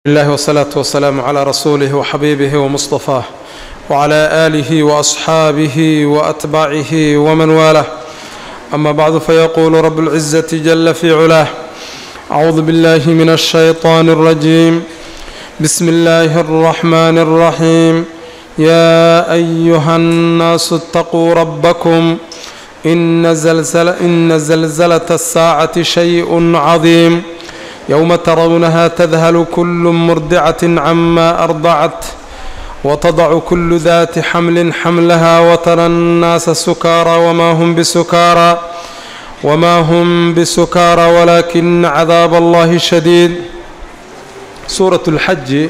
الله والصلاة والسلام على رسوله وحبيبه ومصطفاه وعلى آله وأصحابه وأتباعه ومن والاه أما بعد فيقول رب العزة جل في علاه أعوذ بالله من الشيطان الرجيم بسم الله الرحمن الرحيم يا أيها الناس اتقوا ربكم إن زلزلة, إن زلزلة الساعة شيء عظيم يوم ترونها تذهل كل مرضعة عما أرضعت وتضع كل ذات حمل حملها وترى الناس سكارى وما هم بسكارى وما هم بسكارى ولكن عذاب الله شديد سورة الحج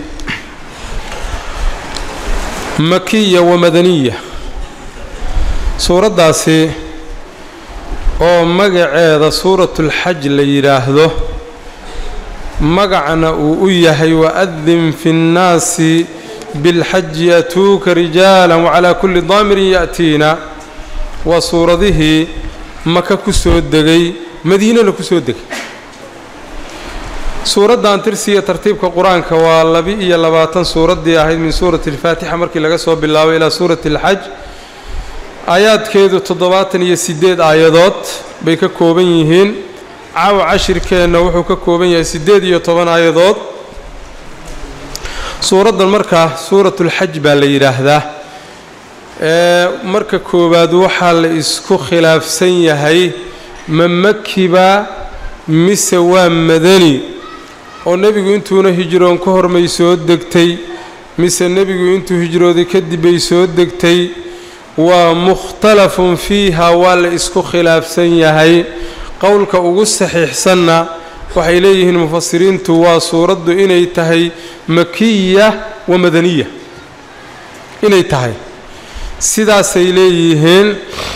مكية ومدنية suuraddaasi oo magaceeda suuratulxaj la yidhaahdo magacna uu u yahay wa-adin fi nnaasi bilxaji yatuuka rijaala wacalaa kulli daamirin ya'tiina waa suuradihii maka ku soo degay madiinana ku soo degay suuraddan tirsiga tartiibka qur-aanka waa laba-iyo labaatan suuraddii ahayd min suurati alfaatixa markii laga soo bilaabo ilaa suurati alxaj aayaadkeedu toddobaatan iyo siddeed aayadood bay ka kooban yihiin caawa cashirkeenna wuxuu ka kooban yahay siddeed iyo toban aayadood suuraddan markaa suuratulxaj baa la yidhaahdaa ee marka koowaad waxaa la isku khilaafsan yahay ma makiba mise waa madani oo nebigu intuuna hijroon ka hormay soo degtay mise nebigu intuu hijrooday kadib bay soo degtay waa mukhtalafun fiiha waa la isku khilaafsan yahay qowlka ugu saxiixsanna waxay leeyihiin mufasiriintu waa suuraddu inay tahay makiya wa madaniya inay tahay sidaasay leeyihiin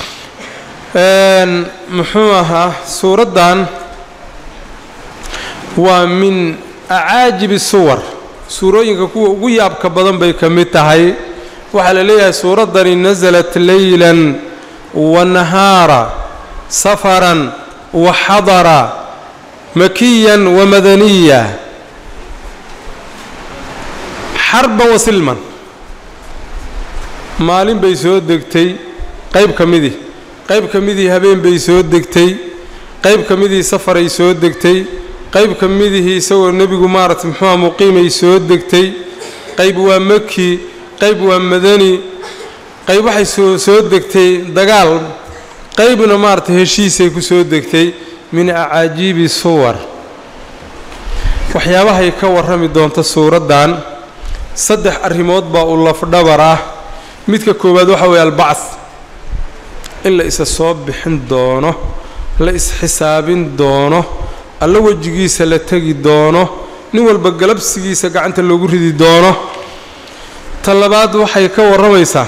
muxuu ahaa suuraddan waa min acaajibi suwar suurooyinka kuwa ugu yaabka badan bay ka mid tahay waxaa la leeyahay suuraddani nasalat leylan wa nahaara safaran wa xadara makiyan wa madaniya xarban wa silman maalin bay soo degtay qayb ka midii qayb ka midii habeen bay soo degtay qayb ka midii safaray soo degtay qayb ka midihii isagoo nebigu maaragtay muxuuha muqiimay soo degtay qayb waa maki qayb waa madani qayb waxay soo soo degtay dagaal qaybna maaragtay heshiisay ku soo degtay min acaajiibi suwar waxyaabahay ka warrami doonta suuraddan saddex arrimood baa u lafdhabar ah midka koowaad waxa weeye albacd in la isa soo bixin doono la isxisaabin doono alla wejigiisa la tegi doono nin walba galabsigiisa gacanta loogu ridi doono ta labaad waxay ka warramaysaa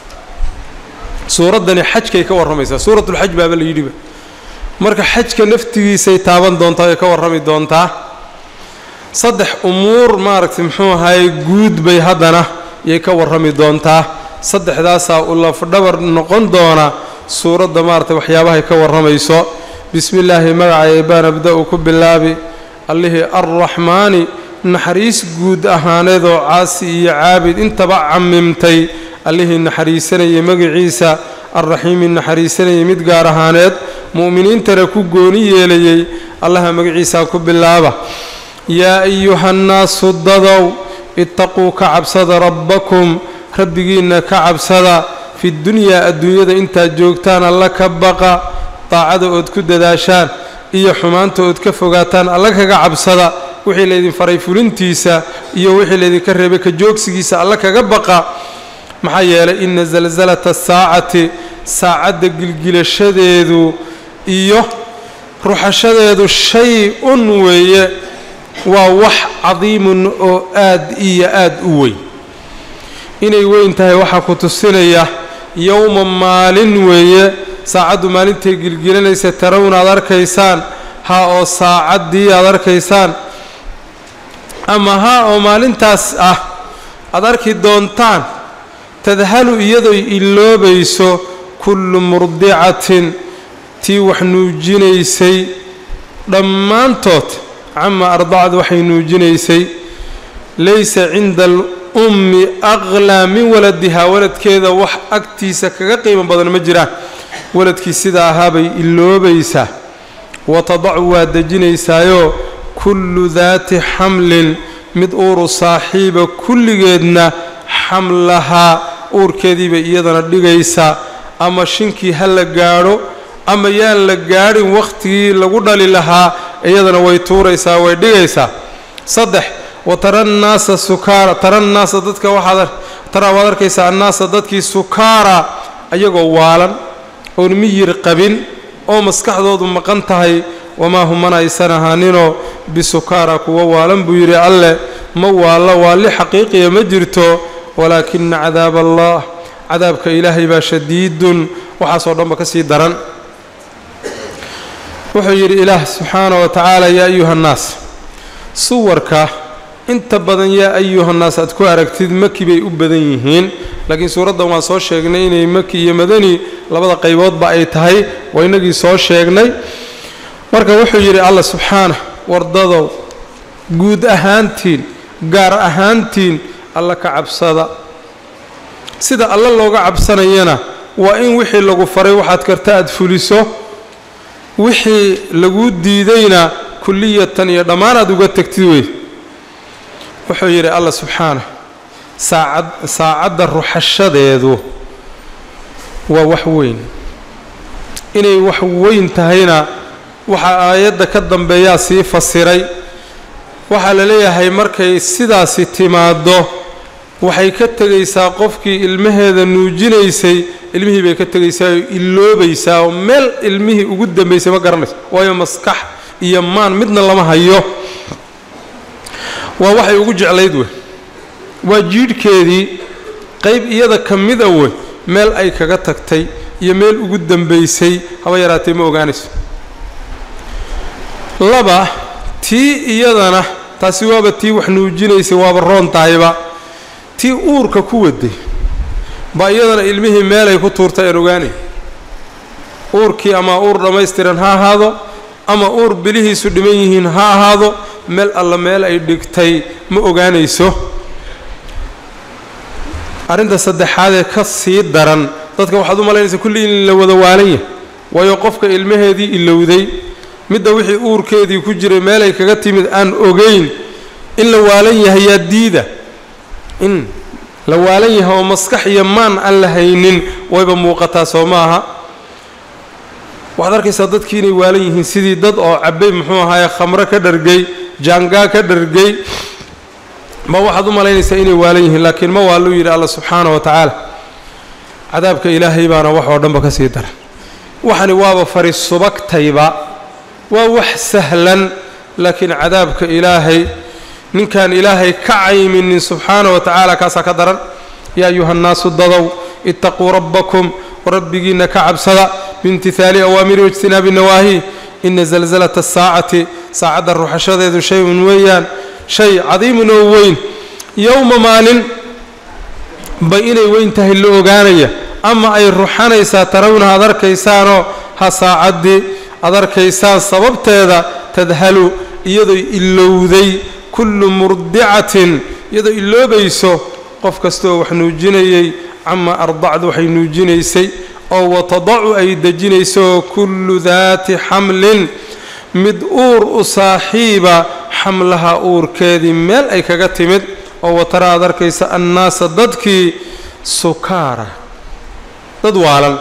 suuraddani xajkay ka warramaysaa suuratulxaj baaba la yidhiba marka xajka naftigiisay taaban doontaa ay ka warrami doontaa saddex umuur maaragtay muxuu ahaye guud bay haddana yay ka warrami doontaa saddexdaasaa u lafdhabar noqon doona suuradda maaragtay waxyaabahay ka warramayso bismi illaahi magacay baan abda-u ku bilaabi allihii arraxmaani naxariis guud ahaaneed oo caasi iyo caabid intaba camimtay allihii naxariisanayay magaciisa alraxiimi naxariisanayay mid gaar ahaaneed mu'miniintana ku gooni yeelayay allaha magaciisaa ku bilaaba yaa ayuhannaasu dadow ittaquu ka cabsada rabbakum rabbigiinna ka cabsada fidunyaa adduunyada intaad joogtaan alla ka baqa daacada ood ku dadaashaan iyo xumaanta ood ka fogaataan alla kaga cabsada wixii laydin faray fulintiisa iyo wixii laydinka reebay ka joogsigiisa alla kaga baqa maxaa yeelay inna salsalata saacati saacadda gilgilashadeedu iyo ruxashadeedu shay-un weeye waa wax cadiimun oo aad iyo aad u weyn inay weyn tahay waxaa ku tusinaya yowma maalin weeye saacaddu maalintay gilgilanaysa tarawna aad arkaysaan ha oo saacaddii aad arkaysaan ama ha oo maalintaas ah aad arki doontaan tadhalu iyadoo iloobayso kullu murdicatin tii wax nuujinaysay dhammaantood cama ardacad waxay nuujinaysay laysa cinda alummi aqlaa min waladihaa waladkeeda wax agtiisa kaga qiimo badan ma jiraan waladkii sida ahaabay iloobaysaa watadacu waa dejinaysaayoo kullu daati xamlin mid uuru saaxiiba kulligeedna xamlahaa uurkeediibay iyadana dhigaysaa ama shinkii ha la gaadho ama yaan la gaadhin wakhtigii lagu dhali lahaa iyadana way tuuraysaa way dhigaysaa saddex wa tara nnaasa sukaara tara nnaasa dadka waxaad taraa waad arkaysaa annaasa dadkii sukaara ayagoo waalan oon miyir qabin oo maskaxdoodu maqan tahay wamaa hum mana aysan ahaaninoo bisukaara kuwa waalan buu yidhi alleh ma waallo waalli xaqiiqiya ma jirto walaakina cadaab allah cadaabka ilaahay baa shadiidun waxaasoo dhanba ka sii daran wuxuu yidhi ilaah subxaana wa tacaala yaa ayuha nnaas suwarka inta badan yaa ayuhannaas aad ku aragtid maki bay u badan yihiin laakiin suuraddan waan soo sheegnay inay maki iyo madani labada qayboodba ay tahay waa inagii soo sheegnay marka wuxuu yidhi allah subxaanah wardadow guud ahaantiin gaar ahaantiin alla ka cabsada sida alla looga cabsanayana waa in wixii lagu faray waxaad karta aad fuliso wixii laguu diidayna kulliyatan iyo dhammaan aad uga tegtid wey wuxuu yidhi allah subxaanah saacad saacadda ruxashadeedu waa wax weyn inay wax weyn tahayna waxaa aayadda ka dambeeyaa sii fasiray waxaa la leeyahay markay sidaasi timaaddo waxay ka tegaysaa qofkii ilmaheeda nuujinaysay ilmihii bay ka tegaysaa oo iloobaysaa oo meel ilmihii ugu dambaysay ma garanayso waayo maskax iyo maan midna lama hayo waa waxay ugu jeclayd wey waa jiidhkeedii qayb iyada ka mida wey meel ay kaga tagtay iyo meel ugu dambaysay haba yaraatee ma ogaanayso laba tii iyadana taasi waaba tii wax nuujinaysay waaba roon tahayba tii uurka ku waday baa iyadana ilmihii meelay ku tuurtay aan ogaanay uurkii ama uur dhammaystiran ha ahaado ama uur bilihiisu dhiman yihiin ha ahaado meel alla meel ay dhigtay ma ogaanayso arrinta saddexaadee ka sii daran dadka waxaad u malaynaysaa kulli in la wada waalan yahay waayo qofka ilmaheedii ilowday midda wixii uurkeedii ku jiray meelay kaga timid aan ogayn in la waalan yahay yaa diida in la waalan yahay oo maskax iyo maan aan la haynin wayba muuqataa soo maaha waxaad arkaysaa dadkii inay waalan yihiin sidii dad oo cabbay muxuu ahaaye khamro ka dhargay jaangaa ka dhargay ma waxaad u malaynaysaa inay waalan yihiin laakiin ma waaluu yidhi alla subxaana wa tacaala cadaabka ilaahay baana wax oo dhanba ka sii daran waxani waaba fari subagtayba waa wax sahlan laakiin cadaabka ilaahay ninkaan ilaahay ka cayminin subxaana wa tacaala kaasaa ka daran yaa ayuha nnaasu dadow itaquu rabbakum rabbigiinna ka cabsada biimtihaali awaamiri waijtinaabi nawaahi ina zalzalata asaacati saacadda ruxashadeedu shay-un weeyaan shay cadiimun oo weyn yowma maalin bay inay weyn tahay la ogaanaya ama ay ruxanaysaa tarawna ad arkaysaanoo ha saacaddii ad arkaysaan sababteeda tadhalu iyadoo ilowday kullu murdicatin iyadoo iloobayso qof kastaoo wax nuujinayay cama ardacdu waxay nuujinaysay oo watadacu ay dejinayso kullu daati xamlin mid uur u saaxiiba xamlaha uurkeedii meel ay kaga timid oo watara aad arkaysa annaasa dadkii sukaara dad waalan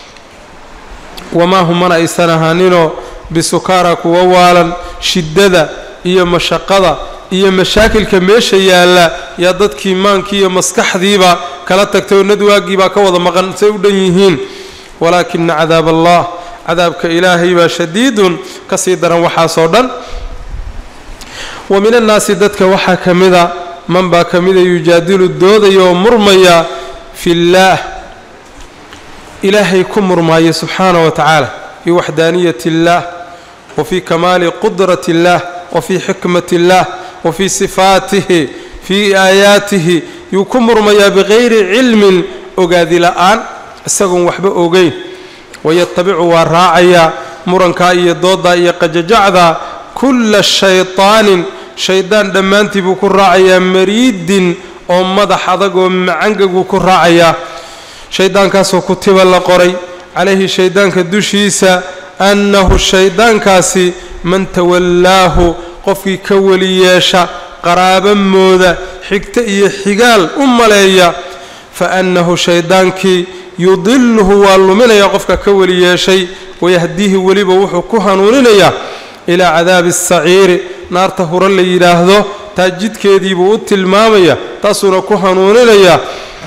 wamaa humana aysan ahaaninoo bisukaara kuwa waalan shiddada iyo mashaqada iyo mashaakilka meesha yaalla yaa dadkii maankii iyo maskaxdiiba kala tagtay oo nadwaagiibaa ka wada maqan say u dhan yihiin walaakina cadaab allah cadaabka ilaahay baa shadiidun ka sii daran waxaasoo dhan wa min annaasi dadka waxaa ka mida man baa ka mida yujaadilu doodaya oo murmaya fi illaah ilaahay ku murmaaya subxaana wa tacaala fii waxdaaniyat illaah wa fii kamaali qudrati illaah wa fii xikmati illaah wa fii sifaatihi fii aayaatihi yuu ku murmayaa bikayri cilmin ogaadi la'aan isagoon waxba ogeyn wayatabicu waa raacayaa murankaa iyo dooddaa iyo qajajacda kulla shaytaanin shaydaan dhammaantii buu ku raacayaa mariidin oo madax adag oo macangaguu ku raacayaa shayddaankaasoo kutiba la qoray calayhi shayddaanka dushiisa annahu shayddaankaasi man tawallaahu qofkii ka weli yeesha qaraabo mooda xigto iyo xigaal u maleeya fa annahu shayddaankii yudiluhu waa luminayaa qofka ka weli yeeshay wayahdiihi weliba wuxuu ku hanuuninayaa ilaa cadaabi asaciiri naarta hore la yidhaahdo taa jidkeediibuu u tilmaamaya taasuuna ku hanuuninayaa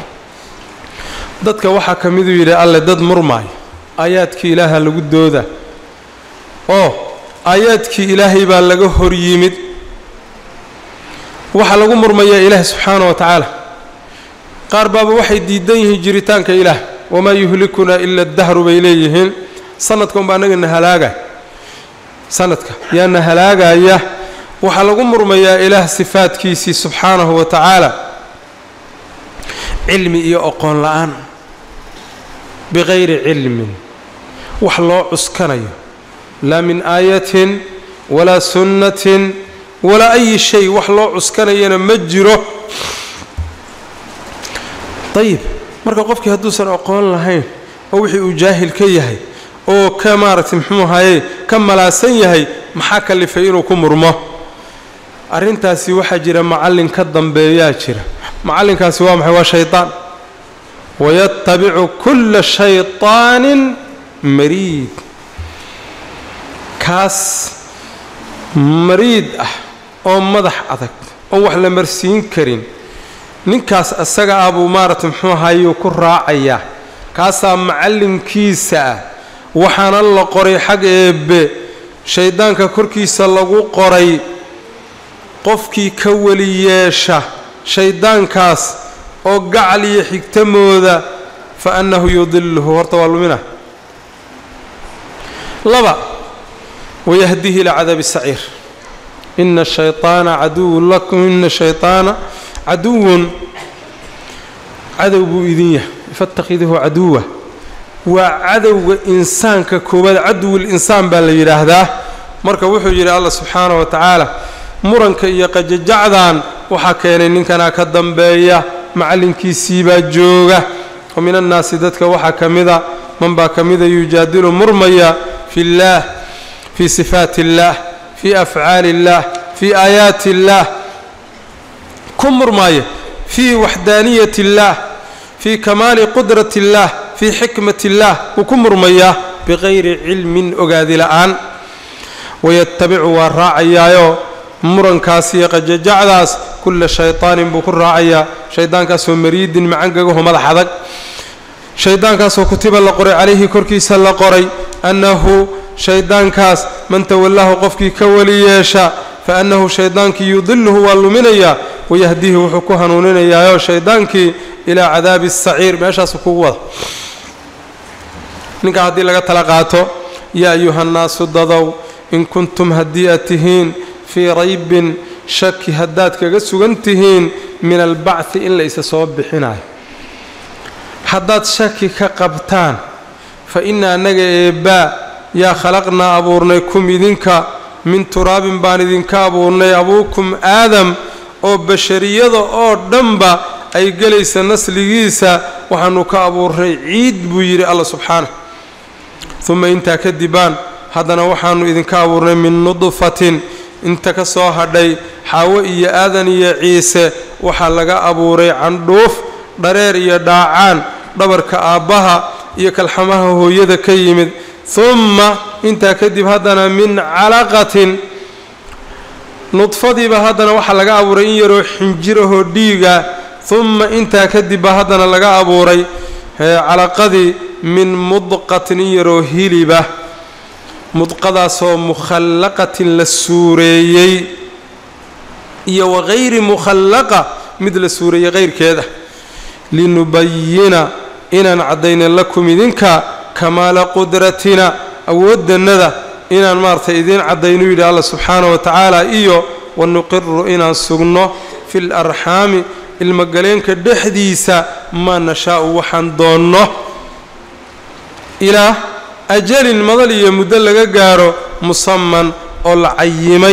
dadka waxaa ka miduu yidhi alle dad murmaayo aayaadkii ilaaha lagu dooda oo aayaadkii ilaahay baa laga hor yimid waxaa lagu murmayaa ilaahi subxaana wa tacaala qaar baaba waxay diidan yihiin jiritaanka ilaah wamaa yuhlikunaa ila dahru bay leeyihiin sanadka unbaa annagana halaagaya sanadka yaana halaagaya waxaa lagu murmayaa ilaah sifaadkiisii subxaanahu wa tacaala cilmi iyo oqoon la-aan bikayri cilmin wax loo cuskanayo laa min aayatin walaa sunnatin walaa ayi shay wax loo cuskanayana ma jiro dayib marka qofkii hadduusan aqoon lahayn oo wixii uu jaahil ka yahay oo ka maaragtay muxuu ahaye ka malaasan yahay maxaa kalifay inuu ku murmo arrintaasi waxaa jira macallin ka dambeeyaa jira macallinkaasi waa maxay waa shaydaan wayatabicu kulla shayطaanin mariid kaas mariid ah oo madax adag oo wax la marsiin karin ninkaas asaga ah buu maaragtay muxuu ahayuu ku raacayaa kaasaa macallinkiisa ah waxaana la qoray xag eebbe shayddaanka korkiisa lagu qoray qofkii ka weli yeesha shayddaankaas oo gacal iyo xigtamooda fa annahu yudiluhu horta waa lumina laba wayahdihi ilaa cadaabi saciir ina shayطaana caduwun lakum ina shayطaana caduwun cadow buu idin yahay faاtakhiduhu caduwa waa cadowga insaanka koowaad caduwulinsaan baa la yidhaahdaa marka wuxuu yidhi allah subxaana wa tacaala muranka iyo qajajacdan waxaa keenay ninkanaa ka dambeeya macallinkiisiibaa jooga wa min annaasi dadka waxaa ka mida man baa ka mida yujaadilu murmaya fi اllaah fii sifaati اllaah fii afcaali اllaah fii aayaati اllaah ku murmaaya fii waxdaaniyati اllaah fii kamaali qudrati اllaah fii xikmati اllaah wuu ku murmayaa bikayri cilmin ogaadi la'aan wayatabicu waa raacayaayo murankaas iyo qajajacdaas kulla shayطaanin buu ku raacayaa shayddaankaasoo mariidin macangagaho madax adag shayddaankaasoo kutiba la qoray calayhi korkiisa la qoray annahu shayddaankaas man tawallaahu qofkii ka weli yeesha fa annahu shayddaankii yudiluhu waa luminayaa wayahdihi wuxuu ku hanuuninayaayo shayddaankii ilaa cadaabi asaciir meeshaasu kugu wada ninkaa haddii laga tala qaato yaa ayuhannaasu dadow in kuntum haddii aad tihiin fii raybin shaki haddaad kaga sugan tihiin min albacdi in la isa soo bixinayo haddaad shaki ka qabtaan fa inna annaga eebbaa yaa khalaqnaa abuurnay kum idinka min turaabin baan idinka abuurnay abuukum aadam oo bashariyada oo dhanba ay gelaysa nasligiisa waxaannu ka abuurnay ciid buu yidhi alla subxaanah uma intaa kadibaan haddana waxaannu idinka abuurnay min nudfatin inta ka soo hadhay xaawo iyo aadan iyo ciise waxaa laga abuuray candhuuf dhareer iyo dhaacaan dhabarka aabbaha iyo kalxamaha hooyada ka yimid humma intaa kadib haddana min calaqatin nudfadiiba haddana waxaa laga abuuray in yaroo xinjirahoo dhiiga humma intaa kadibba haddana laga abuuray calaqadii min mudqatin in yaroo hiliba mudqadaasoo mukhallaqatin la suureeyey iyo wagayri mukhallaqa mid la suureeyey kayrkeeda linubayina inaan caddayna lakum idinka kamaala qudratina awooddannada inaan maaragtay idiin caddaynu yidhi alla subxaana wa tacaala iyo wanuqiru inaan sugno fi larxaami ilmogaleenka dhexdiisa maa nashaa'u waxaan doonno ilaa ajalin madal iyo muddo laga gaaro musaman oo la cayimay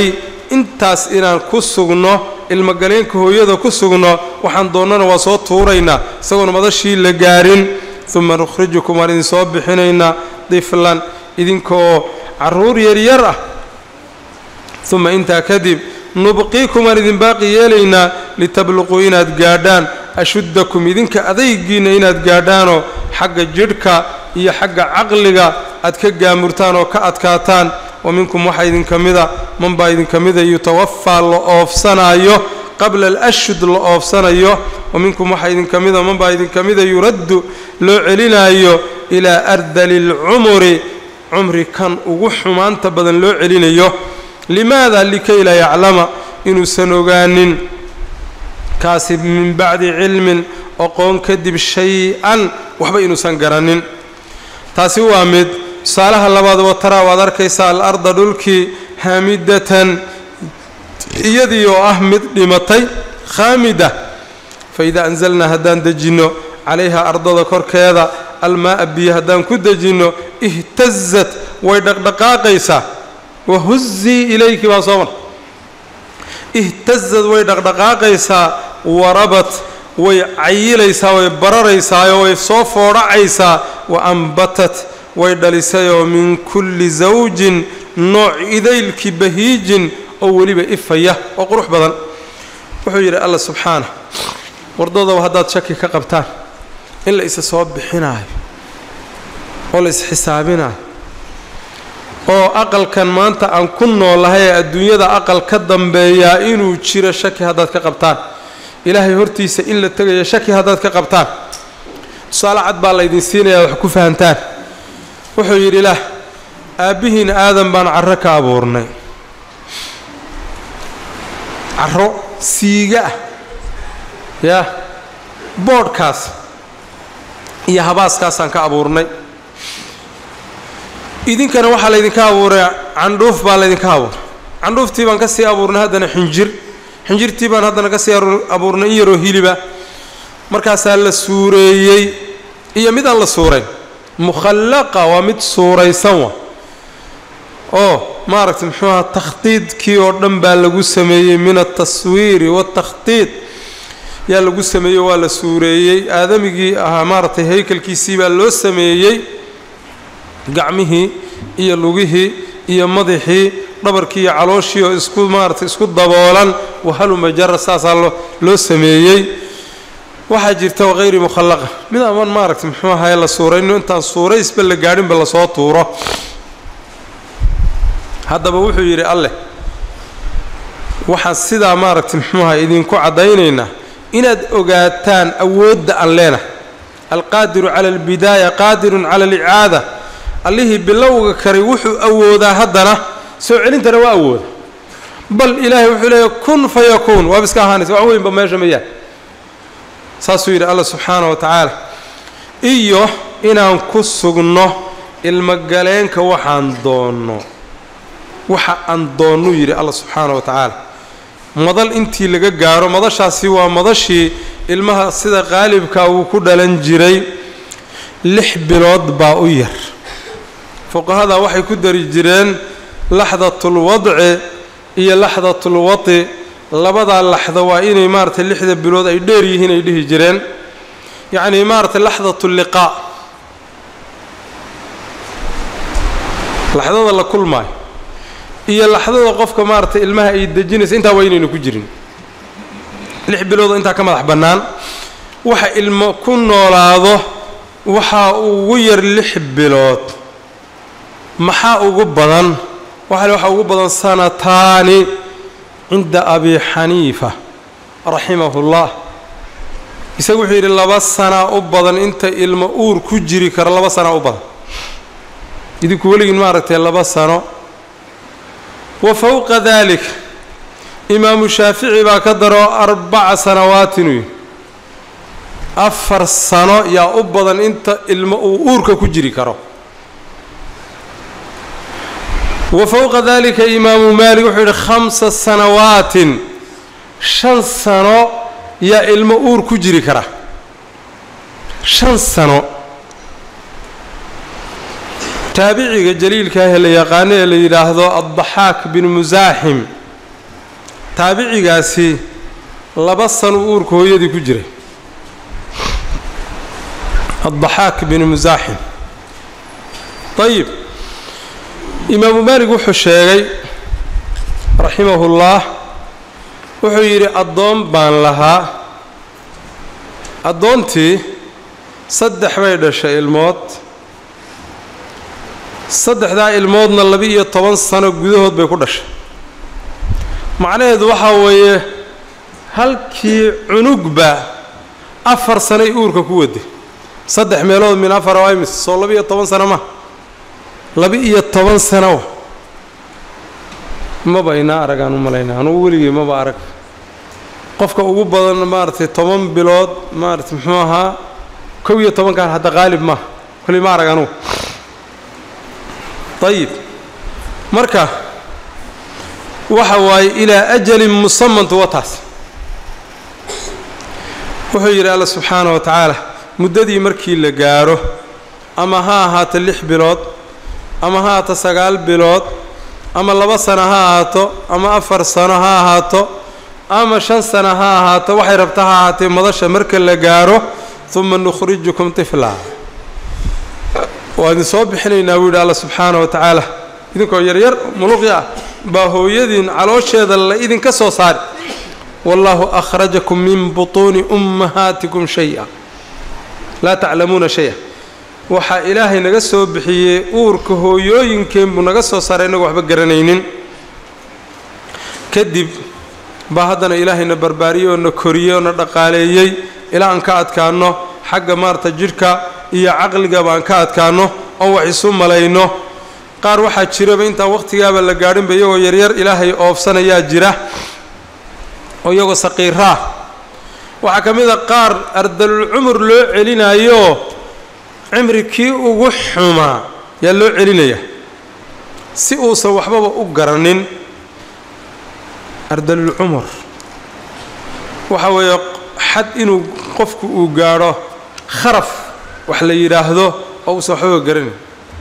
intaas inaan ku sugno ilmogaleenka hooyada ku sugno waxaan doonnana waa soo tuuraynaa isagoon madashii la gaarin uma nukhrijukum waan idin soo bixinaynaa diflan idinkaoo carruur yaryar ah uma intaa kadib nubqiikum waan idin baaqi yeelaynaa litabluquu inaad gaadhaan ashuddakum idinka adaygiinna inaad gaadhaanoo xagga jidhka iyo xagga caqliga aad ka gaamurtaan oo ka adkaataan wa minkum waxaa idinka mida man baa idinka mida yutawafaa la oofsanaayo qabla alashhud la oofsanayo wa minkum waxaa idinka mida man baa idinka mida yuraddu loo celinaayo ilaa ardali alcumuri cumri kan ugu xumaanta badan loo celinayo limaada likay laa yaclama inuusan ogaanin kaasi min bacdi cilmin oqoon kadib shay-an waxba inuusan garanin taasi waa mid tusaalaha labaad wataraa waad arkaysaa al-arda dhulkii haamidatan iyadii oo ah mid dhimatay khaamida fa idaa anzalnaa haddaan dejinno calayha ardada korkeeda almaa'a biyo haddaan ku dejinno ihtazat way dhaqdhaqaaqaysaa wahuzii ilayki baa soo mar ihtazad way dhaqdhaqaaqaysaa warabat way cayilaysaa way bararaysaayoo way soo foodhacaysaa wa ambatat way dhalisayoo min kulli zawjin nooc idaylki bahiijin oo weliba ifaya oo qurux badan wuxuu yidhi alla subxaana wardadow haddaad shaki ka qabtaan in la isa soo bixinaayo oo la isxisaabinaayo oo aqalkan maanta aan ku noolahay ee adduunyada aqal ka dambeeyaa inuu jiro shaki haddaad ka qabtaan ilaahay hortiisa in la tegayo shaki haddaad ka qabtaan tusaale cad baa laydin siinayaa wax ku fahantaan wuxuu yidhi ilaah aabbihiin aadan baan carro ka abuurnay carro siiga ah yaa boodhkaas iyo habaaskaasaan ka abuurnay idinkana waxaa laydinka abuuray candhuuf baa laydinka abuuray candhuuftii baan ka sii abuurnay haddana xinjir xinjirtii baan haddana ka sii abuurnay in yaroo hiliba markaasaa la suureeyey iyo mid aan la suurayn mukhallaqa waa mid suuraysan wa oo maaragtay muxuu aha takhdiidkii oo dhan baa lagu sameeyey min altaswiiri waatakhdiid yaa lagu sameeyey waa la suureeyey aadamigii ahaa maaragtay haykalkiisii baa loo sameeyey gacmihii iyo lugihii iyo madaxii dhabarkii iyo calooshii oo isku maaratay isku daboolan wahaluma jara saasaa loo sameeyey waxaa jirta waqayri mukhallaqa mid aman maaragtay muxuu ahaye la suurayno intaan suuraysba la gaadhinba lasoo tuuro haddaba wuxuu yidhi alleh waxaan sidaa maaragtay muxuu ahay idinku caddaynaynaa inaad ogaataan awoodda aan leenahay alqaadiru cala albidaaya qaadirun cala alicaada allihii bilowga karay wuxuu awoodaa haddana soo celintana waa awooda bal ilaahay wuxuu leeyahy kun fa yakuun waaba iska ahaanaysa wax weynba meesha mayaan saasuu yidhi alla subxaana wa tacaala iyo inaan ku sugno ilmogaleenka waxaan doonno waxa aan doonnuu yidhi alla subxaana wa tacaala madal intii laga gaaro madashaasi waa madashii ilmaha sida qaalibka uu ku dhalan jiray lix bilood baa u yar fuqahada waxay ku dari jireen laxdatulwadci iyo laxdatulwati labadaa laxda waa inay maaratay lixda bilood ay dheer yihiin ay dhihi jireen yacnii maaratay laxdatulliqaa laxdada la kulmaayo iyo laxdada qofka maaratay ilmaha ay dejinaysa intaa waa inaynu ku jirin lix biloodoo intaa ka madax bannaan waxa ilmo ku noolaado waxaa ugu yar lix bilood maxaa ugu badan waxale waxaa ugu badan sanataani cinda abi xaniifa raximahullah isagu wuxuu yidhi laba sanaa u badan inta ilmo uur ku jiri karo laba sanaa u badan idinku weligiin maaragtay laba sano wa fowqa dalik imaamu shaafici baa ka daro arbaca sanawaatin uyi afar sano yaa u badan inta ilmo uu uurka ku jiri karo wa fowqa dalika imaamu maalik wuxuu yidhi khamsa sanawaatin shan sano yaa ilmo uur ku jiri kara shan sano taabiciga jaliilka ah ee la yaqaano ee la yidhaahdo addaxaak bin musaaxim taabicigaasi laba sano uurka hooyadii ku jiray addaxaak binu musaaxim ayib imaamu maalig wuxuu sheegay raximahullah wuxuu yidhi addoon baan lahaa addoontii saddex bay dhashay ilmood saddexdaa ilmoodna laba-iyo toban sano gudahood bay ku dhashay macnaheedu waxaa weeye halkii cunugba afar sanay uurka ku waday saddex meelood min afar oo imis soo laba-iyo toban sano ma laba-iyo toban sano maba inaa aragaan u malaynaa anugu weligii maba arag qofka ugu badan maaragtay toban bilood maaragtay muxuu ahaa kow iyo tobankan hadda qaalib maaha kolli ma arag anugu ayib marka waxa waaye ilaa ajalin musamantu wataas wuxuu yidhi alla subxaana wa tacaala muddadii markii la gaaro ama ha ahaato lix bilood ama ha ahaato sagaal bilood ama laba sano ha ahaato ama afar sano ha ahaato ama shan sano ha ahaato waxay rabta ha ahaatee madasha marka la gaaro uma nukhrijukum tiflaa waa idin soo bixinaynaa buu yidhi alla subxaana wa tacaala idinkoo yaryar muluqi ah baa hooyadiin caloosheeda la idinka soo saari wallaahu akhrajakum min butuuni ummahaatikum shay-a laa taclamuuna shay-a waxaa ilaahay naga soo bixiyey uurka hooyooyinkeen buu naga soo saaray innagu waxba garanaynin kadib baa haddana ilaahayna barbaariyey oo na koriyey oo na dhaqaaleeyey ilaa aan ka adkaanno xagga maarata jidhka iyo caqliga baan ka adkaanno oon wax isu malayno qaar waxaa jiraba intaan wakhtigaaba la gaadhinba iyagoo yaryar ilaahay oofsanayaa jira oo iyagoo saqiiraah waxaa ka mid a qaar ardalul cumur loo celinayo cimri kii ugu xumaa yaa loo celinaya si uusan waxbaba u garanin ardalul cumur waxa weeye xad inuu qofku uu gaadho kharaf wax la yidhaahdo oo uusan waxbaba garanayn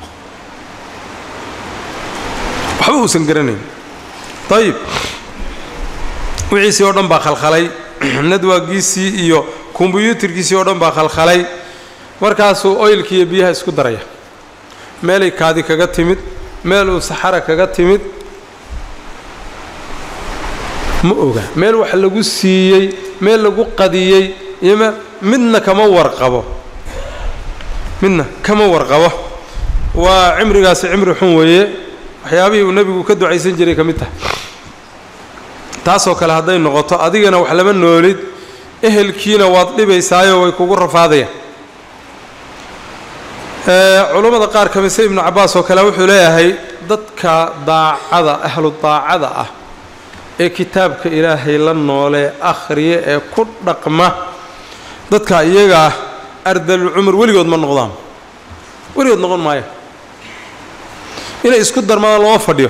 waxba uusan garanayn ayib wixiisii oo dhan baa khalkhalay nadwaagiisii iyo kombyuutarkiisii oo dhan baa khalkhalay markaasuu oylkiiyo biyaha isku daraya meelay kaadi kaga timid meel uu saxara kaga timid ma oga meel wax lagu siiyey meel lagu qadiyey iyo m midna kama warqabo midna kama warqabo waa cimrigaasi cimri xun weeye waxyaabihii uu nebigu ka ducaysan jiray ka mid tahay taasoo kale hadday noqoto adigana wax lama noolid ehelkiina waad dhibaysaayo way kugu rafaadayaan culummada qaar ka mise ibnu cabbaas oo kale wuxuu leeyahay dadka daacada ahlu daacada ah ee kitaabka ilaahay la noolee akhriya ee ku dhaqma dadka iyagaa ardalul cumur weligood ma noqdaan weligood noqon maayo inay isku darmadaan looma fadhiyo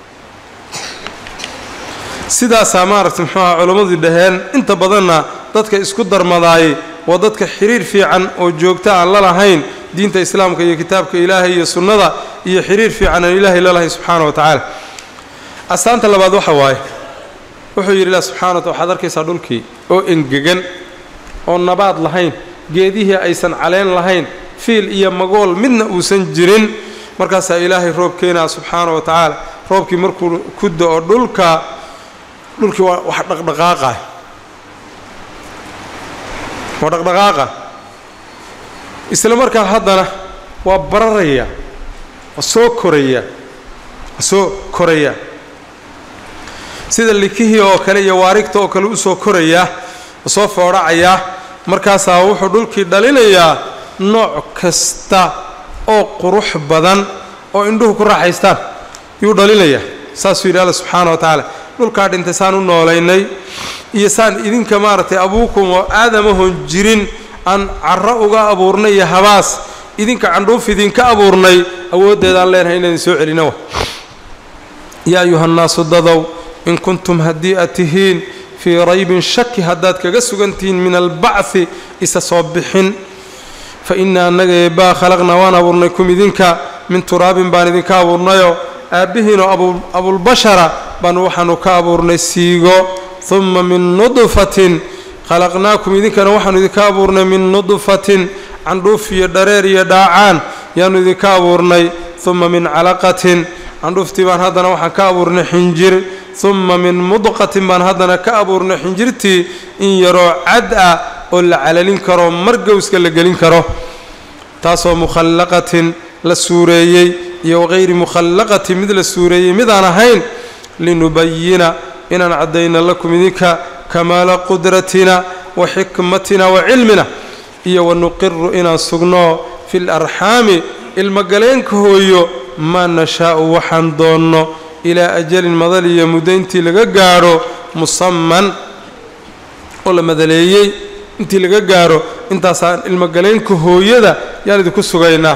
sidaasaa maaragtay muxuu aha culammadii dhaheen inta badanna dadka isku darmadaayey waa dadka xiriir fiican oo joogta aan la lahayn diinta islaamka iyo kitaabka ilaahay iyo sunnada iyo xiriir fiican aan ilaahay la lahayn subxaana wa tacaala astaanta labaad waxa waaye wuxuu yidhi ilah subxana wa taala waxaad arkaysaa dhulkii oo engegan oo nabaad lahayn geedihii aysan caleen lahayn fiil iyo magool midna uusan jirin markaasaa ilaahay roob keenaa subxaana wa tacaala roobkii markuu ku da-o dhulka dhulkii waa wax dhaqdhaqaaqa waa dhaqdhaqaaqa isla markaa haddana waa bararaya waa soo koraya waa soo koraya sida likihii oo kale iyo waarigta oo kale usoo koraya oo soo foodhacaya markaasaa wuxuu dhulkii dhalinayaa nooc kasta oo qurux badan oo indhuhu ku raaxaystaan yuu dhalinayaa saasuu yidhi alla subxaana wa tacaala dhulkaa dhintay saan u noolaynay iyo saan idinka maaragtay abuukum oo aadamahon jirin aan carro uga abuurnay iyo habaas idinka candhuuf idinka abuurnay awooddeedaan leenahay inaan idin soo celina wa yaa ayuhannaasu dadow in kuntum haddii aad tihiin fii raybin shaki haddaad kaga sugantihiin min albacthi isa soo bixin fa innaa annaga eebbaa khalaqnaa waan abuurnay kum idinka min turaabin baan idinka abuurnayoo aabbihiinoo abulbashara baanu waxaanu ka abuurnay siigo humma min nudfatin khalaqnaakum idinkana waxaanu idinka abuurnay min nudfatin candhuuf iyo dhareer iyo dhaacaan yaanu idinka abuurnay humma min calaqatin candhuuftii baan haddana waxaan ka abuurnay xinjir humma min mudqatin baan haddana ka abuurnay xinjirtii in yaroo cad ah oo la calalin karo margowska la gelin karo taasoo mukhallaqatin la suureeyey iyo waqayri mukhallaqatin mid la suureeyey midaan ahayn linubayina inaan caddayna lakum idinka kamaala qudratina wa xikmatina wa cilmina iyo wanuqiru inaan sugno fi larxaami ilmagaleenka hooyo maa nashaa'u waxaan doonno ilaa ajalin madal iyo muddo intii laga gaadho musaman oo la madaleeyey intii laga gaadho intaasaan ilmagaleenka hooyada yaan idinku sugaynaa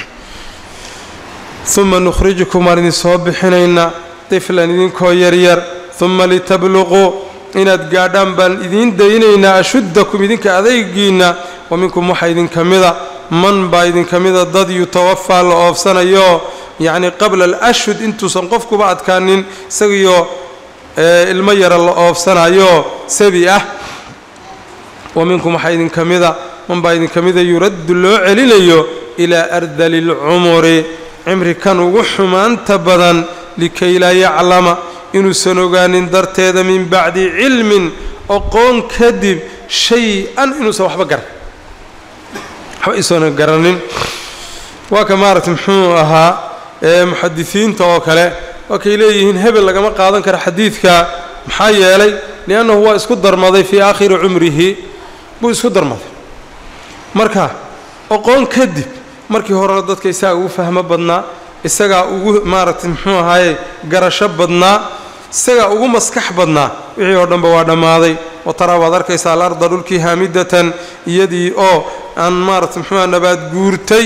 uma nukhrijukum waan idin soo bixinaynaa tiflan idinkoo yaryar uma litabluquu inaad gaadhaan baan idiin daynaynaa ashuddakum idinka adaygiinna wa minkum waxaa idinka mida man baa idinka mida dad yutawafaa la oofsanayo yacni qabla alashhud intuusan qofkuba adkaanin isagiyo ilmo yara la oofsanayo sabi ah wa minkum waxaa idinka mida man baa idinka mida yuraddu loo celinayo ilaa ardali lcumuri cimri kan ugu xumaanta badan likay laa yaclama inuusan ogaanin darteeda min bacdi cilmin oqoon kadib shay-an inuusan waxba garan waxba isoona garanin waa ka maaragtay muxuu ahaa muxadisiinta oo kale waa kay leeyihiin hebel lagama qaadan karo xadiidka maxaa yeelay liannahu waa isku darmaday fii aakhiri cumrihi buu isku darmaday marka oqoon kadib markii horena dadka isagaa ugu fahmo badnaa isagaa ugu maaragtay muxuu ahaaye garasho badnaa isagaa ugu maskax badnaa wixii oo dhanba waa dhammaaday wa taraa waad arkaysaa alarda dhulkii haamidatan iyadii oo aan maaragtay muxuuaha nabaad guurtay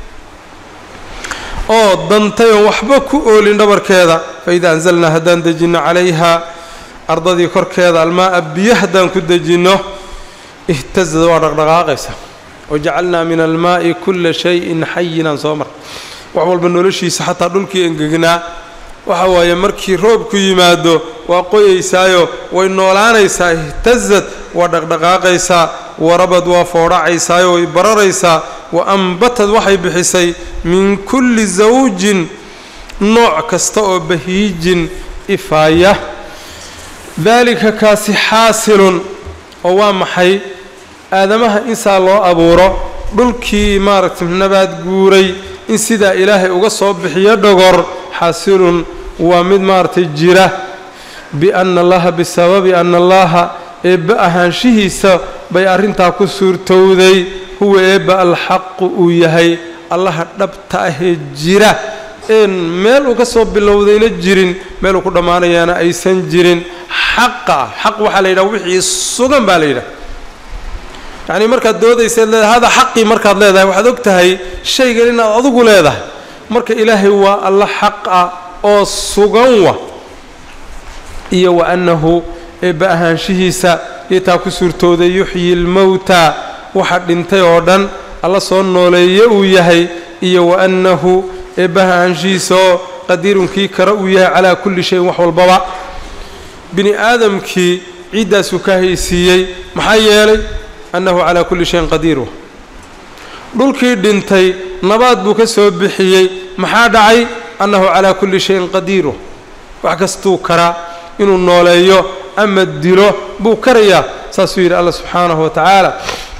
oo dantay oon waxba ku oolin dhabarkeeda fa idaa anzalnaa haddaan dejinno calayha ardadii korkeeda almaa'a biyo haddaan ku dejinno ihtasada waa dhaqdhaqaaqaysa wajacalnaa min almaa'i kulla shayin xayinaan soo mar wax walba noloshiisa xataa dhulkii engegnaa waxa waaye markii roobku yimaado waa qoyaysaayo way noolaanaysaa ihtazad waa dhaqdhaqaaqaysaa warabad waa foodhacaysaayo way bararaysaa wa ambatad waxay bixisay min kulli zawjin nooc kasta oo bahiijin ifaaya daalika kaasi xaasilun oo waa maxay aadamaha insaa loo abuuro dhulkii maaragtay nabaad guuray in sidaa ilaahay uga soo bixiyo dhogor xaasilun waa mid maaragtay jira bianna allaha bisababi anna allaha eebba ahaanshihiisa bay arrintaa ku suurtowday huwa eebba alxaqu uu yahay allaha dhabta ahee jira een meel uu ka soo bilowdayna jirin meel uu ku dhammaanayaana aysan jirin xaqa ah xaq waxaa la yidhaha wixii sugan baa la yidhaha yacnii markaad doodaysaad leedahay hada xaqii markaad leedahay waxaad og tahay shaygan inaad adigu leedahay marka ilaahay waa alla xaq ah oo sugan wa iyo wa annahu eebba ahaanshihiisa iyotaa ku suurtooday yuxyi lmowta waxa dhintay oo dhan alla soo nooleeye uu yahay iyo wa annahu eebba ahaanshihiisa oo qadiirunkii kara uu yahay calaa kulli shayin wax walbaba bini aadamkii ciiddaasuu ka haysiiyey maxaa yeelay annahu calaa kulli shayin qadiir dhulkii dhintay nabaad buu ka soo bixiyey maxaa dhacay annahu calaa kulli shayin qadiiru wax kastuu karaa inuu nooleeyo ama dilo buu karayaa saasuu yidhi alla subxaanahu wa tacaala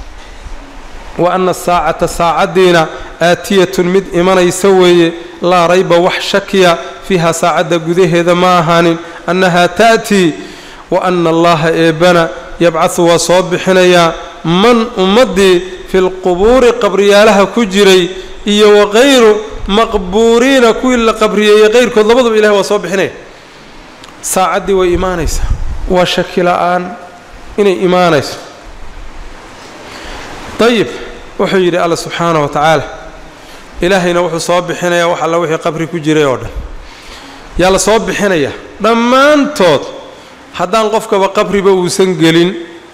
wa anna asaacata saacaddiina aatiyatun mid imanaysa weeye laa rayba wax shakiya fiiha saacadda gudaheeda ma ahaanin annahaa ta'tii wa anna allaha eebbana yabcahu waa soo bixinayaa man ummaddii fi lqubuuri qabriyaalaha ku jiray iyo waqayru maqbuuriina kuwii la qabriyeeyey qayrkood labaduba ilahay waa soo bixinaya saacaddii way imaanaysaa waa shaki la-aan inay imaanayso dayib wuxuu yidhi alla subxaana wa tacaala ilaahayna wuxuu soo bixinayaa wax alla wixii qabri ku jiray oo dhan yaa la soo bixinayaa dhammaantood haddaan qofkaba qabriba uusan gelin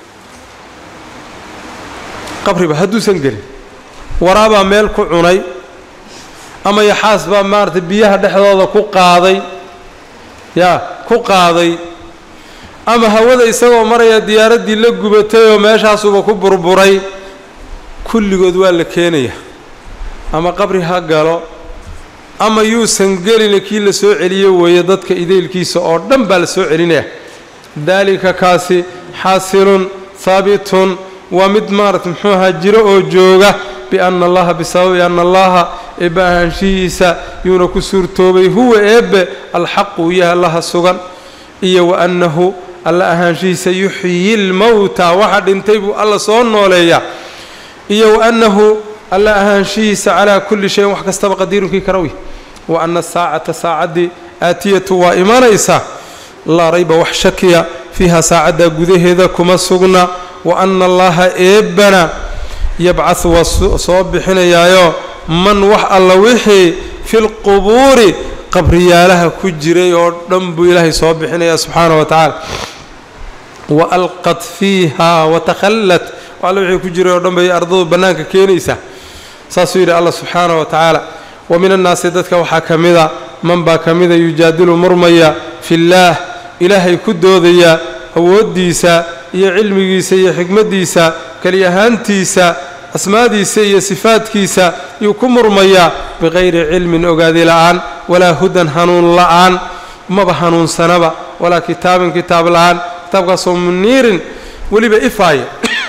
qabriba hadduusan gelin waraabaa meel ku cunay ama yaxaas baa maaragtay biyaha dhexdooda ku qaaday yaa ku qaaday ama hawada isagoo maraya diyaaraddii la gubatay oo meeshaasuba ku burburay kulligood waa la keenaya ama qabri ha galo ama yuusan gelina kii la soo celiyo weeye dadka idaylkiisa oo dhan baa la soo celinaya daalika kaasi xaasilun haabitun waa mid maarata muxuu ahaa jiro oo jooga bianna allaha bisababi anna allaha eebbe ahaanshihiisa yuuna ku suurtoobay huwa eebbe alxaqu yaha allaha sugan iyo wa annahu alla ahaanshihiisa yuxyi lmowta waxa dhintay buu alla soo nooleeyaa iyo wa annahu alla ahaanshihiisa calaa kulli shayin wax kastaba qadiirunkii karawy wa anna saacata saacaddii aatiyatu waa imanaysaa laa rayba wax shakiya fiiha saacadda gudaheeda kuma sugna wa anna allaha eebbana yabcahu waa soo bixinayaayo man wax alla wixii filqubuuri qabriyaalaha ku jiray oo dhan buu ilaahay soo bixinayaa subxaana wa tacaala wa alqad fiiha watakhallat alla wixii ku jiray oo dhan bay ardadu bannaanka keenaysaa saasuu yidhi allah subxaana wa tacaala wa min annaasi dadka waxaa ka mida man baa ka mida yujaadilu murmaya fillaah ilaahay ku doodaya awooddiisa iyo cilmigiisa iyo xikmaddiisa keli ahaantiisa asmaadiisa iyo sifaadkiisa yuu ku murmayaa biqayri cilmin ogaadi la'aan walaa hudan hanuun la'aan maba hanuunsanaba walaa kitaabin kitaab la'aan kitaabkaasoo muniirin weliba ifaaya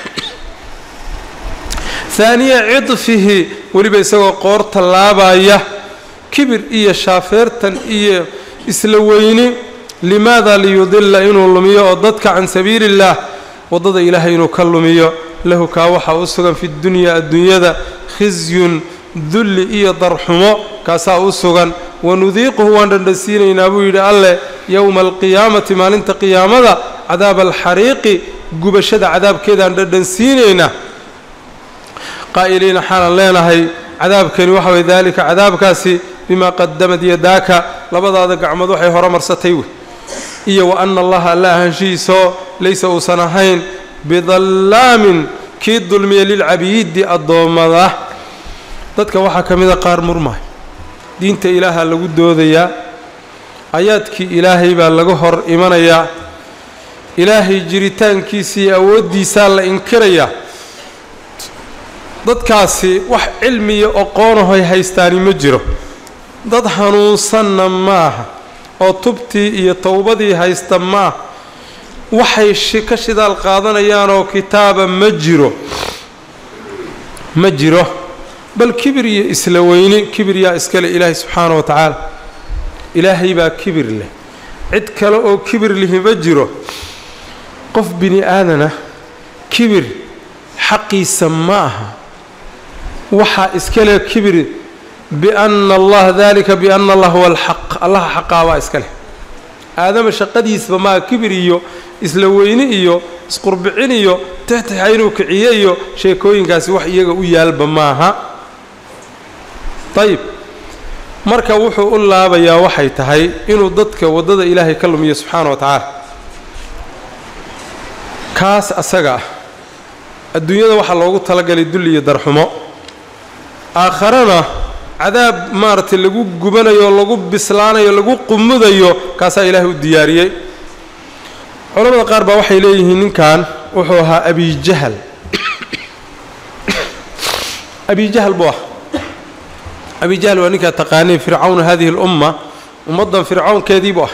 haaniya cidfihi weliba isagoo qoor tallaabaya kibir iyo shaafeertan iyo isla weyni limaada liyudilla inuu lumiyo oo dadka can sabiili illaah waddada ilaahay inuu ka lumiyo lahu kaa waxaa u sugan fi dunyaa adduunyada khisyun dulli iyo darxumo kaasaa u sugan wanudiiquhu waan dhandhansiinaynaa buu yidhi alleh yowma alqiyaamati maalinta qiyaamada cadaaba alxariiqi gubashada cadaabkeedaan dhandhansiinaynaa qaa'iliina xaalan leenahay cadaabkani waxa weye daalika cadaabkaasi bimaa qadamad yadaaka labadaada gacmood waxay horomarsatay wey iyo wa anna allaha alla ahaanshihiisoo laysa uusan ahayn bidallaamin kii dulmiya lilcabiidi addoommada dadka waxaa ka mida qaar murmaay diinta ilaaha lagu doodayaa ayaadkii ilaahay baa laga hor imanayaa ilaahay jiritaankiisa iyo awooddiisaa la inkirayaa dadkaasi wax cilmiya oqoonahoy haystaani ma jiro dad hanuunsanna ma aha oo tubtii iyo towbadii haysta ma aha waxay ka shidaal qaadanayaanoo kitaaba ma jiro ma jiro bal kibir iyo isla weyni kibir yaa iskale ilaahay subxaana wa tacaala ilaahay baa kibir leh cid kale oo kibir lihi ma jiro qof bini aadana kibir xaqiisa ma aha waxaa iskale kibir bianna allah dalika bianna allah huwa alxaq allaha xaqaa baa iska leh aadama shaqadiisba maa kibir iyo isla weyni iyo isqurbicin iyo tixtixa inuu kiciyo iyo sheekooyinkaasi wax iyaga u yaalba maaha ayib marka wuxuu u laabayaa waxay tahay inuu dadka waddada ilaahay ka lumiyo subxaana wa tacaala kaas asaga ah adduunyada waxaa loogu talagalay dulli iyo darxumo aakharana cadaab maaragtay lagu gubanayo lagu bislaanayo lagu qumudayo kaasaa ilaahay u diyaariyey culamada qaar baa waxay leeyihiin ninkan wuxuu ahaa abijahal abijahal buu ah abijahal waa ninkaa taqaanay fircawna hadihi اlumma ummaddan fircawnkeedii buu ah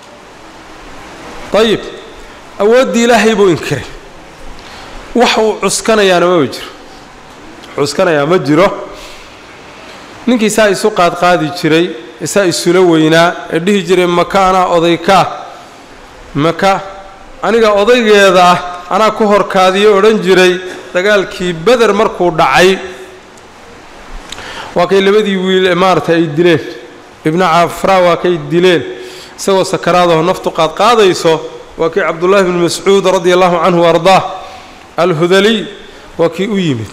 ayib awooddii ilaahay buu inkiray wax uu cuskanayaana maba jiro cuskanayaa ma jiro ninkii saa isu qaadqaadi jiray isaa isula weynaa ee dhihi jiray maka anaa odaykaa maka aniga odaygeeda ah anaa ku horkaadiyo odhan jiray dagaalkii beder markuu dhacay waa kay labadii wiil maaragtay ay dileen ibna cafraa waa kay dileen isagoo sakaraadaho naftu qaadqaadayso waa kii cabdullaahi bnu mascuud radia allahu canhu wa ardaah alhudaliy waa kii u yimid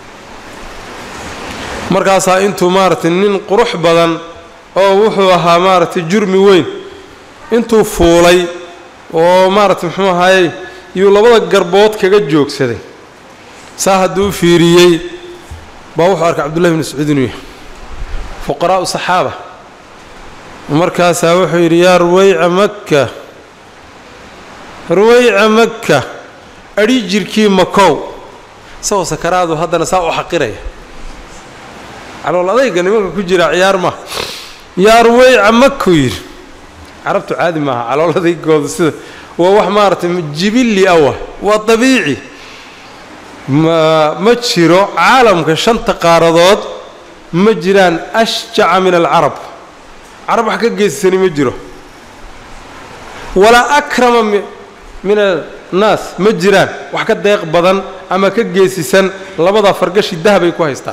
markaasaa intuu maaragtay nin qurux badan oo wuxuu ahaa maaragtay jurmi weyn intuu fuulay oo maaragtay muxuu ahaayey yuu labada garbood kaga joogsaday saa hadduu u fiiriyey baa wuxuu arkay cabdullahi bn mascuud inuu yahay fuqaraa'u saxaaba markaasaa wuxuu yidhi yaa ruwayca makka ruwayca makka adhi jirkii makow isagoo sakaraadu haddana saa u xaqiraya calool adayga nimanka ku jira ciyaar ma yaa ruwayca makuu yidhi carabtu caadi maaha calool adaygooda sida waa wax maaragtay jibilli awa waa dabiici ma ma jiro caalamka shanta qaaradood ma jiraan ashjaca min alcarab carab wax ka geysisani ma jiro walaa akrama min annaas ma jiraan wax ka deeq badan ama ka geesisan labadaa fargashi dahabay ku haystaan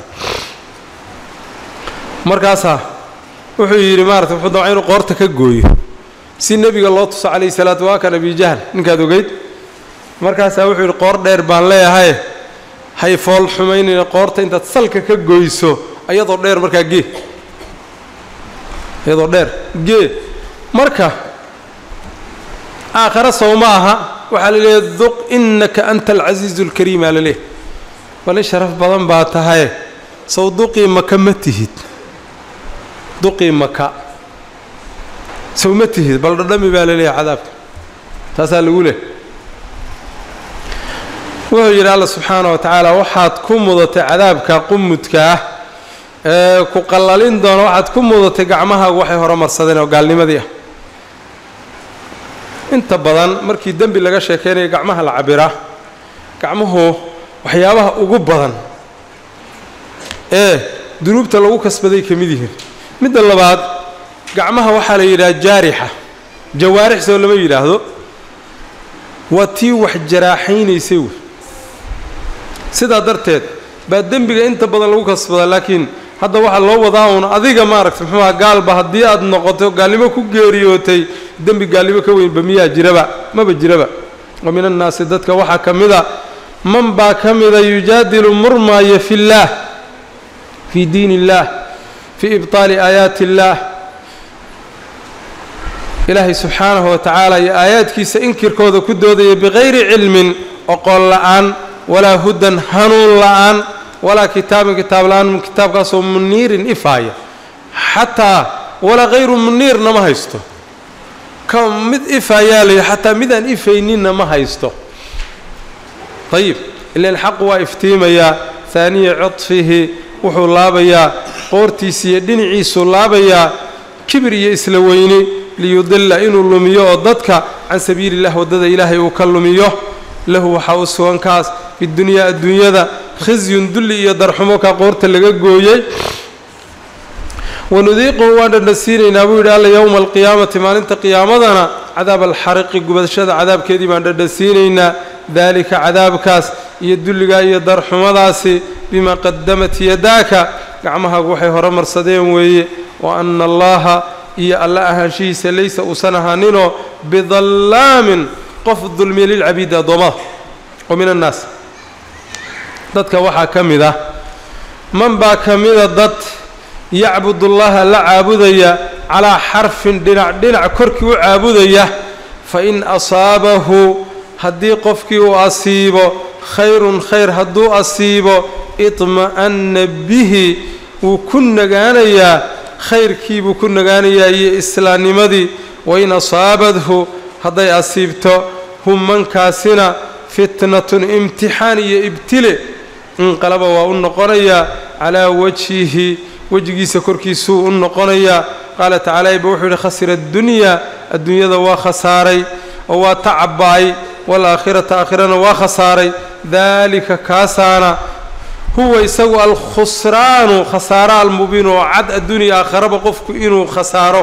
markaasaa wuxuu yidhi maarata wuxuu damca inuu qoorta ka gooyo si nebiga loo tuso calayhi salaatu waa kan abijahl ninkaad ogeyd markaasaa wuxuu yidhi qoor dheer baan leeyahay hay fool xumaynayna qoorta intaad salka ka goyso iyadoo dheer markaa gee iyadoo dheer gee marka aakhare sow ma aha waxaa la leeyahay duq innaka anta alcasiizu alkariimaa la leeyahy bali sharaf badan baa tahaye sow duqii maka ma tihid duqii maka sow ma tihid bal dhadhami baa la leeyahay cadaabka taasaa lagu leh wuxuu yidhi alla subxaana wa tacaala waxaad ku mudatay cadaabka qumudka ah ee ku qallalin doona waxaad ku mudatay gacmahaagu waxay horumarsadeen oo gaalnimadii ah inta badan markii dembi laga sheekaynayo gacmaha la cabiraa gacmuhu waxyaabaha ugu badan ee dunuubta lagu kasbaday ka mid yihiin midda labaad gacmaha waxaa la yidhaha jaarixa jawaarix soo lama yidhaahdo waa tii wax jaraaxaynaysay wey sidaa darteed baa dembiga inta badan lagu kasbadaa laakiin hadda waxaa loo wadaa uun adiga maaragta muxuuha gaalba haddii aad noqoto gaalnimo ku geeriyootay dembi gaalnimo ka weynba miyaa jiraba maba jiraba wa min annaasi dadka waxaa ka mida man baa ka mida yujaadilu murmaaya fi illaah fii diin illaah fii ibtaali aayaati illaah ilaahay subxaanahu wa tacaala iyo aayaadkiisa inkirkooda ku doodaya bikayri cilmin oqoon la'aan walaa hudan hanuun la'aan walaa kitaabin kitaab la-aan kitaabkaasoo muniirin ifaaya xataa walaa hayru muniirna ma haysto ka mid ifaayaa la yidhi xataa midaan ifayninna ma haysto ayib ilan xaqu waa iftiimayaa haaniya codfihi wuxuu laabayaa qoortiisa iyo dhinaciisuu laabayaa kibir iyo isla weyni liyudilla inuu lumiyo oo dadka can sabiili illah waddada ilaahay uu ka lumiyo lahu waxaa u sugan kaas fidunyaa adduunyada khisyun dulli iyo darxumo kaa qoorta laga gooyey wanudiiquhu waan dhadhasiinaynaa buu yidhi alla yowma alqiyaamati maalinta qiyaamadana cadaab alxariqi gubashada cadaabkeedii baan dhadhasiinaynaa daalika cadaabkaas iyo dulligaa iyo darxumadaasi bimaa qadamat yadaaka gacmahaagu waxay horumarsadeen weeye wa anna allaha iyo alla ahaanshihiisa laysa uusan ahaaninoo bidallaamin qof dulmiya lilcabiidi addoommada oo min annaas dadka waxaa ka mid ah man baa ka mida dad yacbudullaha la caabudaya calaa xarfin dhinac dhinac korkii u caabudaya fa in asaabahu haddii qofkii uu asiibo khayrun khayr hadduu asiibo idma'anna bihi wuu ku nagaanayaa khayrkiibuu ku nagaanayaa iyo islaamnimadii wain asaabadhu hadday asiibto hum mankaasina fitnatun imtixaan iyo ibtile inqalaba waa u noqonayaa calaa wajhihi wejigiisa korkiisuu u noqonayaa qaala tacaala iba wuxuu yidhi khasira addunyaa adduunyada waa khasaaray oo waa tacaba'ay waalaakhirata aakhirana waa khasaaray daalika kaasaana huwa isagu alkhusraanu khasaaro almubiin oo cad adduuniya aakharaba qofku inuu khasaaro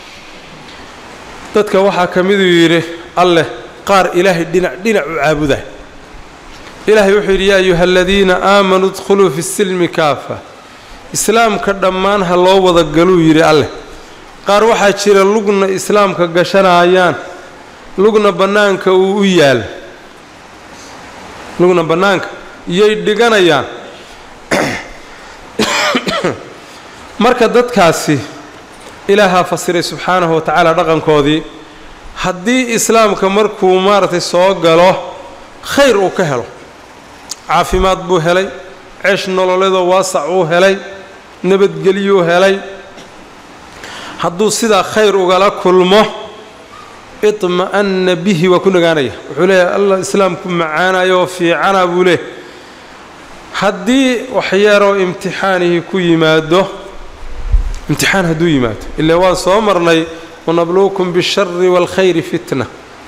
dadka waxaa ka miduu yidhi alleh qaar ilaahay dhinac dhinac u caabuda ilaahay wuxuu yidhi yaa ayuha aladiina aamanuu idkhuluu fi silmi kaafa islaamka dhammaan ha loo wada galuu yidhi alleh qaar waxaa jira lugna islaamka gashanayaan lugna bannaanka uu u yaal lugna bannaanka iyay dhiganayaan marka dadkaasi ilaahaa fasiray subxaanahu wa tacaala dhaqankoodii haddii islaamka markuu maaragtay soo galo khayr uu ka helo caafimaad buu helay ceesh nololeedoo waasac uu helay nabadgelyuu helay hadduu sidaa khayr ugala kulmo idma'anna bihi waa ku nagaanaya wuxuu leeyahay allah islaamku macaanayo oo fiicana buu leeyahy haddii waxyaroo imtixaanihii ku yimaado imtixaan hadduu yimaado ilaa waan soo marnay wanabluukum bishari waalkhayri fitna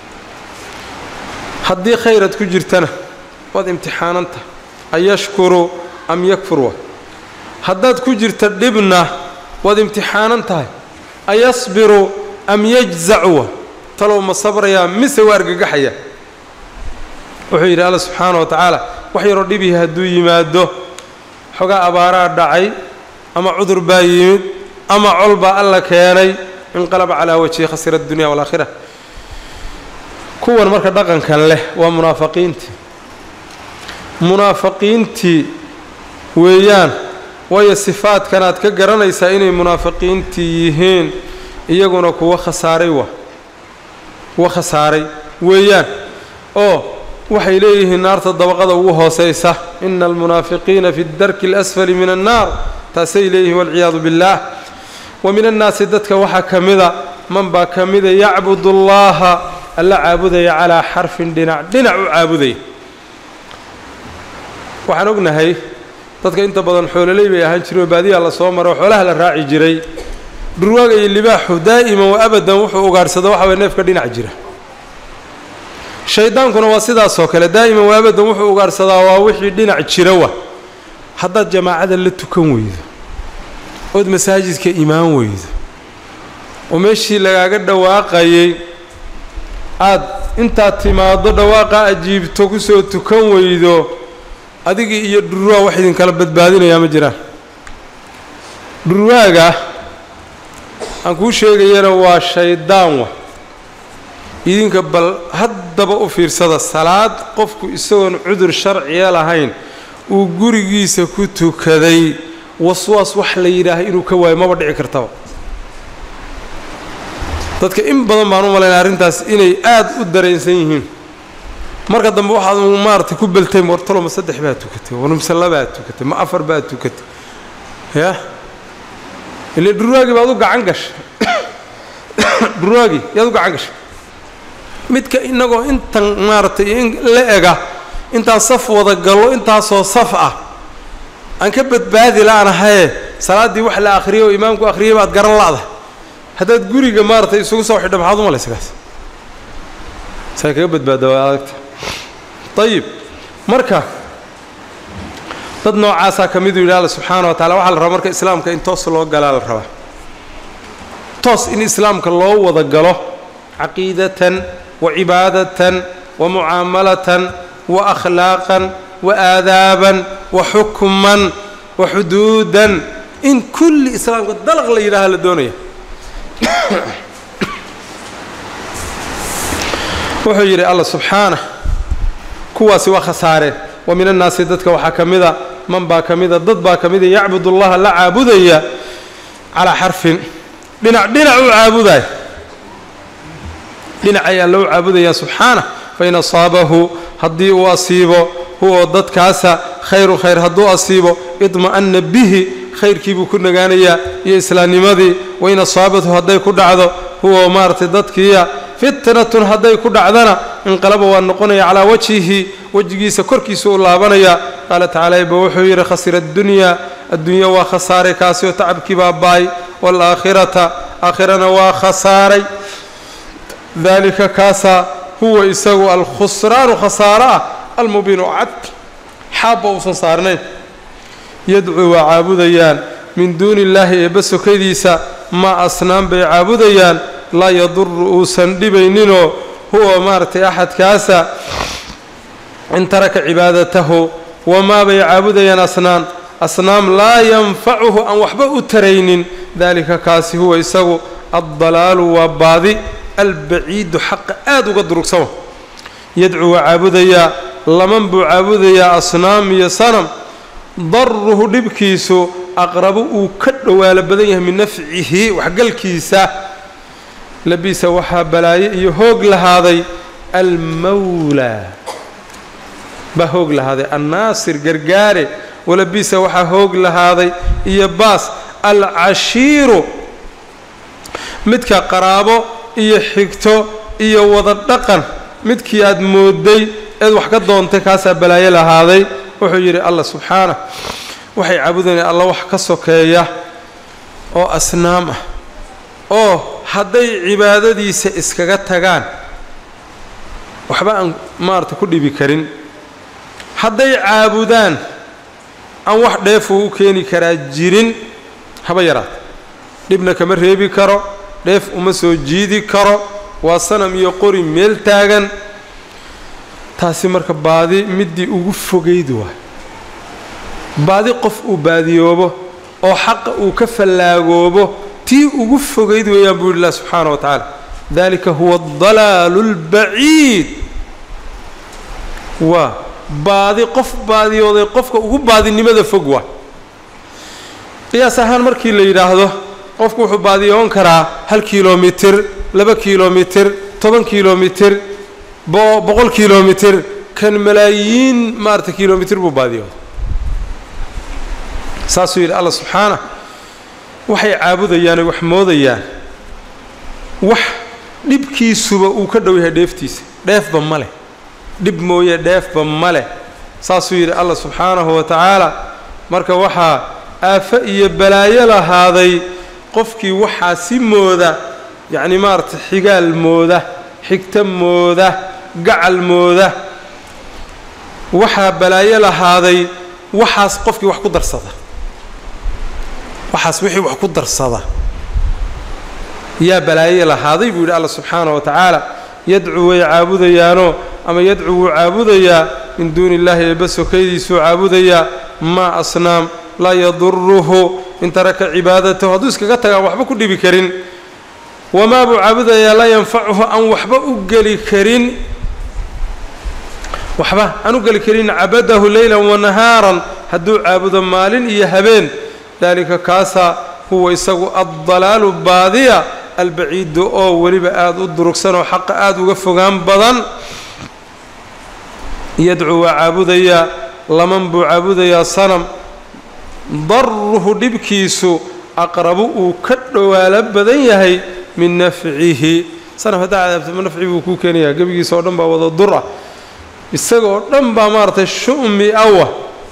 haddii khayraad ku jirtana waad imtixaananta an yashkuru am yakfur wa haddaad ku jirta dhibna waad imtixaanan tahay ayasbiru am yajzacu wa talow ma sabrayaa mise waa argagaxaya wuxuu yidhi alla subxaana wa tacaala wax yaroo dhibihi hadduu yimaado xogaa abaaraa dhacay ama cudur baa yimid ama col baa alla keenay inqalaba calaa wajhi khasira addunya waalaakhira kuwan marka dhaqankan leh waa munaafiqiintii munaafiqiintii weeyaan waayo sifaadkanaad ka garanaysaa inay munaafiqiintii yihiin iyaguna kuwa khasaaray wa kuwa khasaaray weeyaan oo waxay leeyihiin naarta dabaqada ugu hoosaysa ina almunaafiqiina fi darki اlasfali min annaar taasay leeyihiin walciyaadu biاllaah wa min annaasi dadka waxaa ka mida man baa ka mida yacbud اllaha alla caabudaya calaa xarfin dhinac dhinac u caabudaya waxaan ognahay dadka inta badan xoololey bay ahaan jireen oo baadiyaa la soo maro oo xoolaha la raaci jiray dhurwaaga iyo libaaxu daa'iman wa abadan wuxuu ugaarhsado waxa way neefka dhinac jira shaydaankuna waa sidaasoo kale daa'iman wa abadan wuxuu ugaarhsadaa waa wixii dhinac jira wa haddaad jamaacada la tukan weydo ood masaajidka imaan weydo oo meeshii lagaaga dhawaaqayay aad intaad timaaddo dhawaaqa ajiibto kusoo tukan weydo adigii iyo dhurwaa wax idinkala badbaadinayaa ma jiraan dhurwaaga aan kuu sheegayana waa shaydaan wa idinka bal haddaba u fiirsada salaad qofku isagoon cudur sharciya lahayn uu gurigiisa ku tukaday waswaas wax la yidhaaha inuu ka waayo maba dhici kartaba dadka in badan baan u malaynaa arrintaas inay aada u dareensan yihiin marka dambe waxaad maaragtay ku beltay wartalo ma saddex baad tukatay war mise labaad tukatay ma afar baad tukatay ya ile dhurwaagii baad u gacan gashay dhurwaagii yaad u gacan gashay midka innagoo intan maaragtay in la ega intaan saf wada gallo intaasoo saf ah aan ka badbaadi la-anahaye salaaddii wax la akhriyay oo imaamku akhriyay baad garan la'da haddaad guriga maaragtay isugu soo xidha maxaad u malaysa kaas saa kaga badbaada waa adagta ayib marka dad noocaasaa ka miduu yidhi alla subxaana wa tacala waxaa la rabaa marka islaamka in toos loo galaa la rabaa toos in islaamka loo wada galo caqiidatan wa cibaadatan wa mucaamalatan wa akhlaaqan wa aadaaban wa xukman wa xuduudan in kulli islaamka dalaq la yidhaaha la doonaya wuxuu yidhi alla subxaanah kuwaasi waa khasaareen wa min annaasi dadka waxaa ka mida man baa ka mida dad baa ka mida yacbud ullaha la caabudaya calaa xarfin dhinac dhinac u caabudaya dhinac ayaa loo caabudayaa subxaanah fain asaabahu haddii uu asiibo huwa dadkaasa khayru khayr hadduu asiibo idma'anna bihi khayrkii buu ku nagaanayaa iyo islaamnimadii wain asaabathu hadday ku dhacdo huwa maaragtay dadkiiya fitnatun hadday ku dhacdana inqalaba waa noqonaya calaa wajhihi wejigiisa korkiisa u laabanaya qaala tacaala eba wuxuu yidhi khasira addunyaa addunya waa khasaaray kaasi oo tacabkii baa baay waalaakhirata aakhirana waa khasaaray daalika kaasaa huwa isagu alkhusraanu khasaaro ah almubiinu cad xaabba uusan saarnayn yadcuu waa caabudayaan min duuni illaahi eebba sokadiisa maa asnaan bay caabudayaan laa yaduru uusan dhibayninoo huwa maaragtay axadkaasa in taraka cibaadatahu wamaa bay caabudayaan asnaan asnaam laa yanfacuhu aan waxba u taraynin daalika kaasi huwa isagu addalaalu waa baadi albaciidu xaqa aada uga durugsama yadcuu waa caabudayaa laman buu caabudayaa asnaam iyo sanam daruhu dhibkiisu aqrabu uu ka dhowaalo badan yahay min nafcihi waxgalkiisa labisa waxaa balaaye iyo hoog lahaaday almawlaa baa hoog lahaaday annaasir gargaare walabisa waxaa hoog lahaaday iyo baas alcashiiru midka qaraabo iyo xigto iyo wada dhaqan midkii aad mooday eed wax ka doontay kaasaa balaayo lahaaday wuxuu yidhi allah subxaanah waxay caabudayaan alla wax ka sokeeya oo asnaam ah oo hadday cibaadadiisa iskaga tagaan waxba aan maarata ku dhibi karin hadday caabudaan aan wax dheefuu u keeni karaa jirin haba yaraata dhibna kama reebi karo dheef uma soo jiidi karo waa sanam iyo qori meel taagan taasi marka baadi middii ugu fogayd waay baadi qof uu baadiyoobo oo xaqa uu ka fallaagoobo tii ugu fogayd weeyaan buu yidhi lah subxaana wa tacaala dalika huwa adalaalu اlbaciid waa baadi qof baadiyooday qofka ugu baadinimada fog waa qiyaas ahaan markii la yidhaahdo qofku wuxuu baadiyoon karaa hal kilomitir laba kilomitir toban kilomitir boqol kilomitir kan malaayiin maarata kilomitir buu baadiyooday saasuu yidhi alla subxaana waxay caabudayaanay wax moodayaan wax dhibkiisuba uu ka dhow yahay dheeftiisa dheefba ma leh dhib mooye dheefba ma leh saasuu yidhi alla subxaanahu wa tacaala marka waxaa aafo iyo balaayo lahaaday qofkii waxaa si mooda yacni maarata xigaal mooda xigto mooda gacal mooda waxaa balaayo lahaaday waxaas qofkii wax ku darsada waxaas wixii wax ku darsada yaa balaaye lahaaday buu yidhi alla subxaana wa tacaala yadcuu way caabudayaanoo ama yadcuu wuu caabudayaa min duuni illaahi eebba sokaydiisuu caabudayaa maa asnaam laa yaduruhu in taraka cibaadatahu hadduu iskaga tagaan waxba ku dhibi karin wamaa buu caabudayaa laa yanfacuhu aan waxba u geli karin waxba aan u geli karin cabadahu leylan wanahaaran hadduu caabudo maalin iyo habeen dalika kaasaa huwa isagu addalaalu baadiya albaciidu oo weliba aada u durugsan oo xaqa aada uga fogaan badan yadcuu waa caabudayaa laman buu caabudayaa sanam daruhu dhibkiisu aqrabu uu ka dhowaalo badan yahay min nafcihi sanam haddaa cadaabtama nafci buu kuu keenayaa gebigiisa oo dhan baa wada dur ah isaga oo dhan baa maaragtay shu'mi awa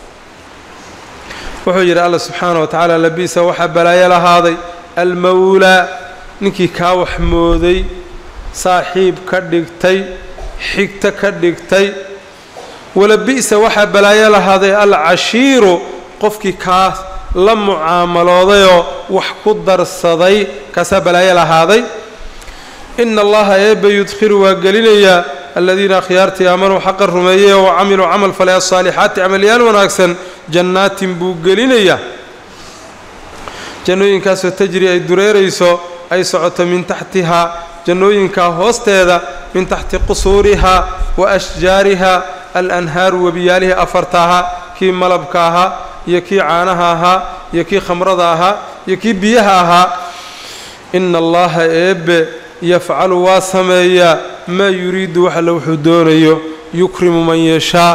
wuxuu yidhi alla subxaana wa tacaala labiisa waxaa balaayo lahaaday almawlaa ninkii kaa wax mooday saaxiib ka dhigtay xigto ka dhigtay walabi'sa waxaa balaayo lahaaday alcashiiru qofkii kaa la mucaamaloodayoo wax ku darsaday kaasaa balaayo lahaaday ina allaha eebba yudkhilu waa gelinayaa aladiina akhyaartii aamanuu xaqa rumeeyey oo camiluu camal falay asaalixaati camalyaal wanaagsan jannaatin buu gelinayaa jannooyinkaasoo tajri ay dureerayso ay socoto min taxtihaa jannooyinkaa hoosteeda min taxti qusuurihaa wa ashjaarihaa alanhaaru webiyaalihii afarta ahaa kii malabka ahaa iyo kii caanaha ahaa iyo kii khamrada ahaa iyo kii biyaha ahaa ina allaha eebbe yafcalu waa sameeyaa maa yuriidu waxalla wuxuu doonayo yukrimu man yashaa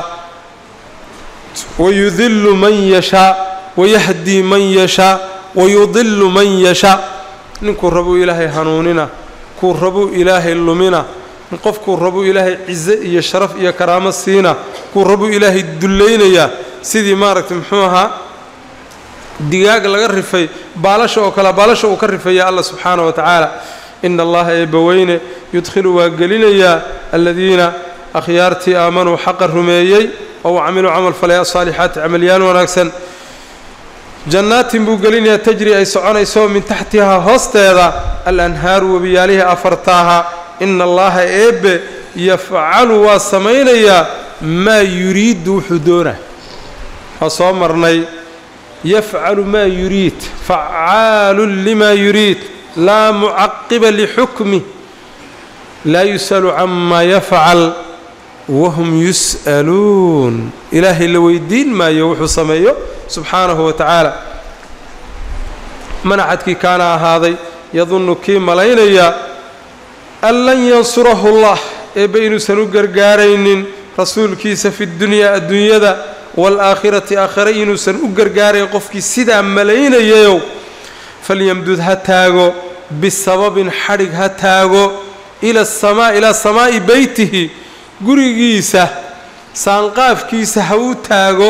wayudillu man yashaa wayahdii man yashaa wayudillu man yashaa ninkuu rabuu ilaahay hanuunina kuu rabuu ilaahay lumina qofkuu rabuu ilaahay cize iyo sharaf iyo karaamo siina kuu rabuu ilaahay dullaynayaa sidii maaragtay muxuu ahaa digaag laga rifay baalasha oo kale baalasha uu ka rifaya allah subxaana wa tacaala ina allaha eebbaweyne yudkhilu waa gelinayaa aladiina akhyaartii aamanuu xaqa rumeeyey oo camiluu camal falay asaalixaati camalyaal wanaagsan jannaatin buu gelinayaa tajri ay soconayso min taxtihaa hoosteeda alanhaaru webiyaalihii afartaaha ina allaha eebbe yafcalu waa samaynayaa maa yuriidu wuxuu doonaa waa soo marnay yafcalu maa yuriid facaalun limaa yuriid laa mucaqiba lixukmih laa yus'alu camaa yafcal wahum yus'aluun ilaahay la weydiin maayo wuxuu sameeyo subxaanahu wa tacaala manaxadkii kaana ahaaday yadunnu kii malaynaya an lan yansurahu llah eebbe inuusan u gargaaraynin rasuulkiisa fi dunyaa adduunyada waalaakhirati aakhire inuusan u gargaarayn qofkii sidaa malaynayayow falyamdud ha taago bisababin xadhig ha taago ila asamaa ilaa samaa'i beytihi gurigiisa saanqaafkiisa ha u taago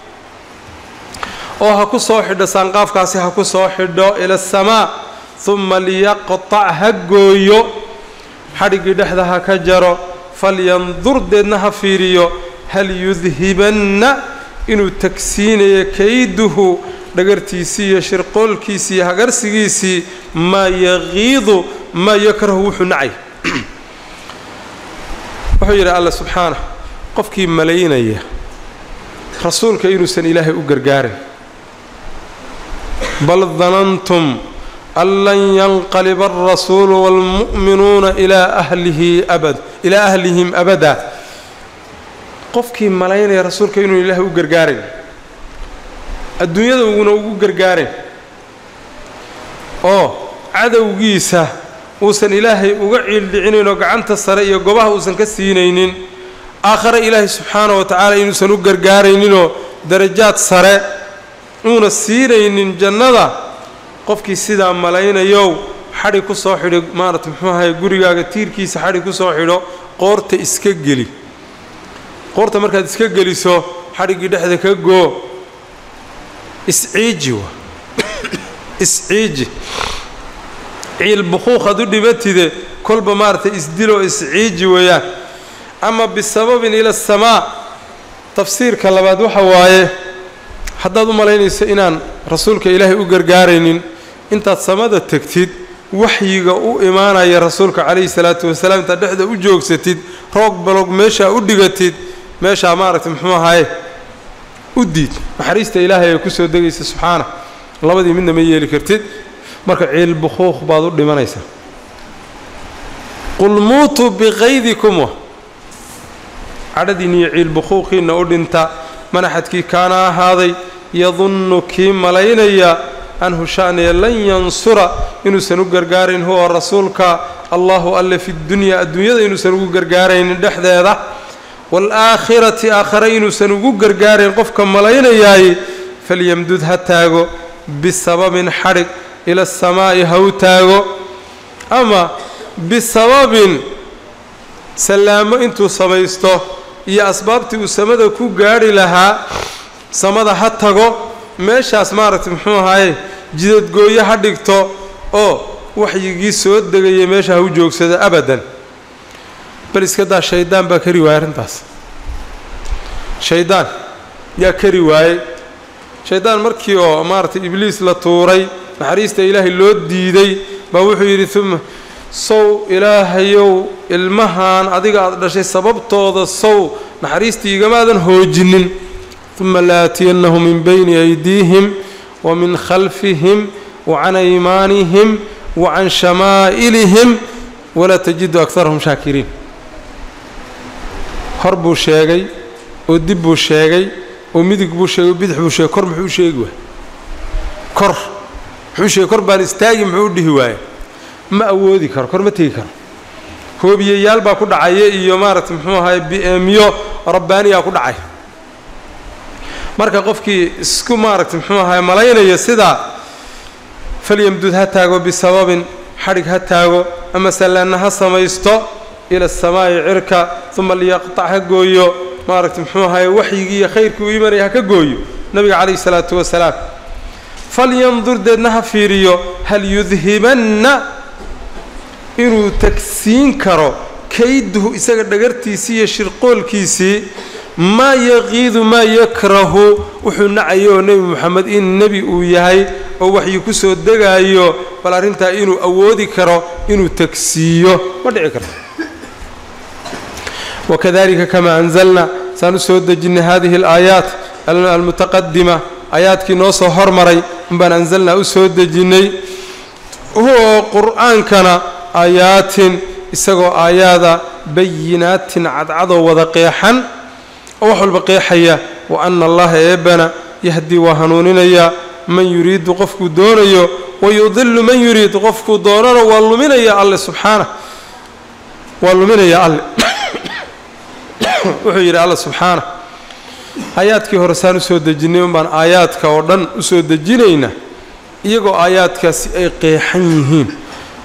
oo ha ku soo xidho saanqaafkaasi ha ku soo xidho ila asamaa humma liyaqtac ha gooyo xadhiggii dhexda ha ka jaro falyandur deedna ha fiiriyo hal yudhibanna inuu tagsiinayo kayduhu dhagartiisii iyo shirqoolkiisii iyo hagarsigiisii maa yaqiidu maa yakrahu wuxuu nacay wuxuu yidhi alla subxaanah qofkii malaynaya rasuulka inuusan ilaahay u gargaarin bal danantum an lan yanqaliba alrasuulu waalmu'minuuna ilaa ahlihi abad ilaa ahlihim abada qofkii malaynaya rasuulka inuu ilaahay u gargaarin adduunyada uguna ugu gargaarin oo cadowgiisa uusan ilaahay uga ciildhicinayn oo gacanta sare iyo gobaha uusan ka siinaynin aakhare ilaahay subxaana wa tacaala inuusan u gargaarayninoo darajaad sare uuna siinaynin jannada qofkii sidaa malaynayow xadhig ku soo xidho maarata muxuu ahaye gurigaaga tiirkiisa xadhig ku soo xidho qoorta iska geli qoorta markaad iska geliso xadhiggii dhexda ka goo isciiji wa isciiji ciil bukhuuqad u dhibatide kolba maaragtay isdiloo isciiji weeyaan ama bisababin ila asamaa tafsiirka labaad waxa waaye haddaad u malaynayso inaan rasuulka ilaahay u gargaaraynin intaad samada tegtid waxyiga u imaanaya rasuulka calayhi salaatu wasalaam intaad dhexda u joogsatid roog balog meeshaa u dhigatid meeshaa maaragtay muxuu ahaye u diid naxariista ilaahay ay ku soo degaysa subxaana labadii midna ma yeeli kartid marka ciil bukhuuq baad u dhimanaysaa qul muutuu biqaydikum wa cadhadiinna iyo ciil bukhuuqiinna u dhinta manaxadkii kaana ahaaday yadunnu kii malaynaya anhu sha'niya lan yansura inuusan u gargaarayn huwa rasuulka allahu alle fi dunyaa adduunyada inuusan ugu gargaaraynin dhexdeeda waalaakhirati aakhare inuusan ugu gargaarayn qofka malaynayaay falyamdud ha taago bisababin xadhig ila asamaa'i ha u taago ama bisababin sallaamo intuu samaysto iyo asbaabtii uu samada ku gaadhi lahaa samada ha tago meeshaas maaragtay muxuu ahaaye jidadgooyo ha dhigto oo waxyigii soo degaya meesha ha u joogsado abadan bal iska daa shaydaan baa kari waayey arrintaas shaydaan yaa kari waayey shaydaan markii oo maaragtay ibliis la tuuray naxariista ilaahay loo diiday baa wuxuu yidhi uma sow ilaahayow ilmahan adiga aada dhashay sababtooda sow naxariistii igamaadan hoojinin uma laatiyannahum min bayni aydiihim wa min khalfihim wa can aymaanihim wa can shamaa'ilihim walaa tajidu akarahum shaakiriin hor buu sheegay oo dib buu sheegay oo midig buu sheegay oo bidix buu sheegay kor muxuu u sheegi waayey kor muxuu sheegay kor baan istaagi muxuu u dhihi waaye ma awoodi karo kor ma tegi karo hoobiyayaal baa ku dhacaya iyo maaragtay muxuu ahaye bi-eemyo rabbaaniyaa ku dhacay marka qofkii isku maaragtay muxuu ahaye malaynaya sidaa falyamdud ha taago bisababin xadhig ha taago ama sallaanna ha samaysto ila asamaa'i cirka uma liyaqtac ha gooyo maaragtay muxuu ahaye waxyigii iyo khayrkii u imanaya ha ka gooyo nabiga calayhi salaatu wasalaam falyandur deedna ha fiiriyo hal yudhibanna inuu tagsiin karo kayduhu isaga dhagartiisii iyo shirqoolkiisii maa yaqiidu maa yakrahu wuxuu nacayo oo nebi moxamed in nebi uu yahay oo waxyii ku soo degaayo bal arrintaa inuu awoodi karo inuu tagsiiyo ma dhici karto wakadalika kamaa anzalna saan u soo dejinnay hadihi alaayaat almutaqadima aayaadkii noo soo hormaray unbaan anzalnaa u soo dejinnay huwa qur'aankana aayaatin isagoo aayaada bayinaatin cadcadoo wada qeexan oo wax walba qeexaya wa anna allaha eebbana yahdii waa hanuuninayaa man yuriidu qofkuu doonayo wa yudilu man yuriidu qofkuu doonana waa luminaya alle subxaana waa luminaya alle wuxuu yidhi alla subxaana aayaadkii hore saan u soo dejinnay un baan aayaadka oo dhan u soo dejinaynaa iyagoo aayaadkaasi ay qeexan yihiin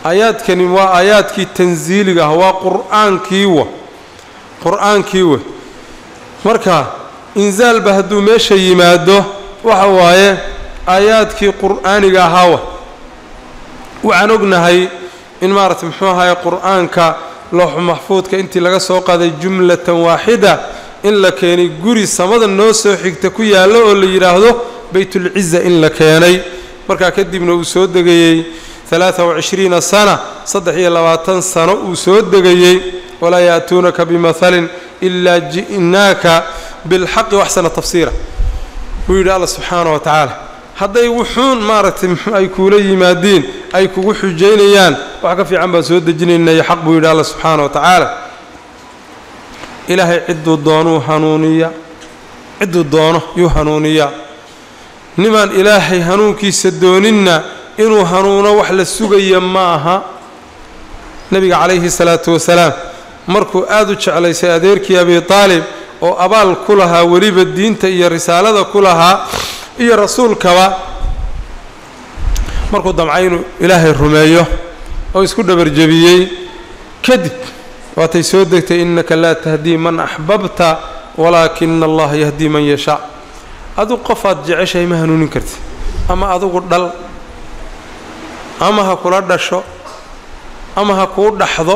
aayaadkani waa aayaadkii tansiiliga ah waa qur'aankii wa qur-aankii wey marka insaalba hadduu meesha yimaado waxa waaye aayaadkii qur'aaniga ahaawa waxaan ognahay in maaragtay muxuu ahaye qur'aanka looxu maxfuudka intii laga soo qaaday jumlatan waaxida in la keenay guri samada noo soo xigta ku yaallo oo la yidhaahdo baytulciza in la keenay markaa kadibna uu soo degayey alaaa wacishriina sana saddex iyo labaatan sano uu soo degayey walaa ya'tuunaka bimathalin ilaa ji'naaka bilxaqi waxsana tafsiira buu yidhi alla subxaana wa tacaala hadday wuxuun maaragtay ay kuula yimaadiin ay kugu xujaynayaan wax ka fiican baan soo dejinaynayo xaq buu yidhi alla subxaana wa tacaala ilaahay cidduu doonuu hanuuniya cidduu doono yuu hanuuniyaa nimaan ilaahay hanuunkiisa dooninna inuu hanuuno wax la sugaya ma aha nebiga calayhi salaatu wasalaam markuu aada u jeclaysay adeerkii abi taalib oo abaal ku lahaa weliba diinta iyo risaalada ku lahaa iyo rasuulkaba markuu damcay inuu ilaahay rumeeyo oo isku dhabarjebiyey kadib waatay soo degtay innaka laa tahdii man axbabta walaakina allaha yahdii man yashaa adug qofaad jeceshahay ma hanuunin karti ama adugu dhal ama ha kula dhasho ama ha kuu dhaxdo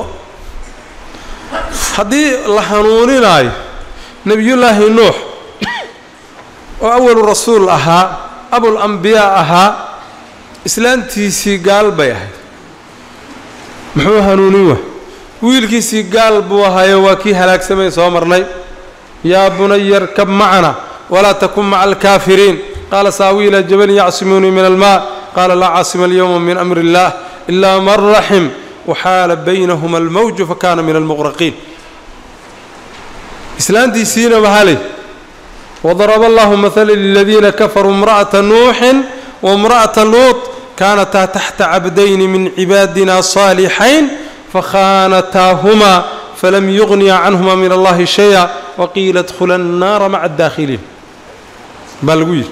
haddii la hanuuninaayo nebiyullaahi nuux oo awalu rasuul ahaa abul ambiyaa ahaa islaantiisii gaal bay ahayd muxuu hanuunin wa wiilkiisii gaal buu ahaayo waa kii halaagsamay soo marnay yaa bunaya arkab macana walaa takun maca alkaafiriin qaala saawi ilaa jabalin yacsimuunii min almaa qaala laa caasima alyowma min amri illaah ilaa man raxim waxaala baynahuma almawju fakana min almuqraqiin islaantiisiina mahaley wadaraba allahu mahala liladiina kafaruu imra'ata nuuxin waimra'ata luut kaanataa taxta cabdayni min cibaadina saalixayn fakhaanataahumaa falam yugniya canhuma min allahi shaya waqiila dkhula annaara maca adaakhiliin baa lagu yidhi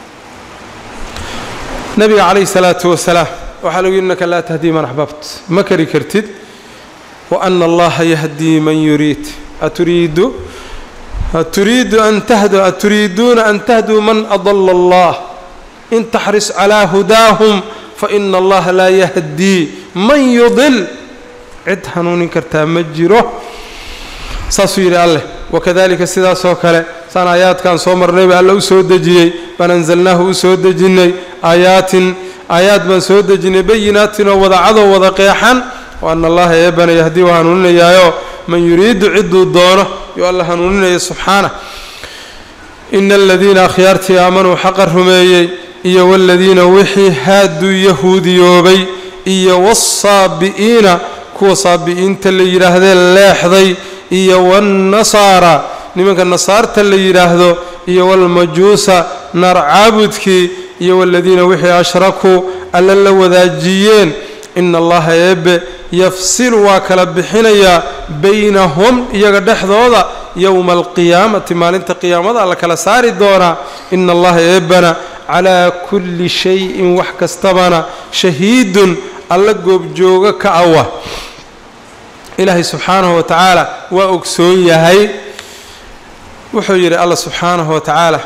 nabiga calayhi salaatu wasalaam waxaa lagu yidhi innaka laa tahdii man axbabt ma kari kartid wa ana allaha yahdii man yuriid aturiidu aturiidu an tahdu aturiiduuna an tahduu man adala allah in taxris calaa hudaahum faina allaha laa yahdii man yudil cid hanuunin kartaa ma jiro saasuu yidhi alleh wakadalika sidaasoo kale saan aayaadkan soo marnay baa alla u soo dejiyey baan anzalnaahu u soo dejinnay aayaatin aayaad baan soo dejinnay bayinaatin oo wada cadow wada qeexan wa ana allaha eebana yahdii waa hanuuninayaayo man yuriidu cidduu doono yuu alla hanuuninaya subxaanah ina aladiina akhyaartii aamanuu xaqa rumeeyey iyo waladiina wixii haaduu yahuudiyoobay iyo waasaabi'iina kuwa saabi'iinta la yidhaahdee leexday iyo waannasaara nimanka nasaarta la yidhaahdo iyo walmajuusa naar caabudkii iyo waladiina wixii ashrakuu alla la wadaajiyeen ina allaha eebbe yafsilu waa kala bixinayaa baynahum iyaga dhexdooda yowma alqiyaamati maalinta qiyaamada alla kala saari doonaa ina allaha eebbana calaa kulli shayin wax kastabana shahiidun alla goobjooga ka awa ilaahay subxaanahu wa tacaala waa ogsoon yahay wuxuu yidhi alla subxaanahu wa tacaala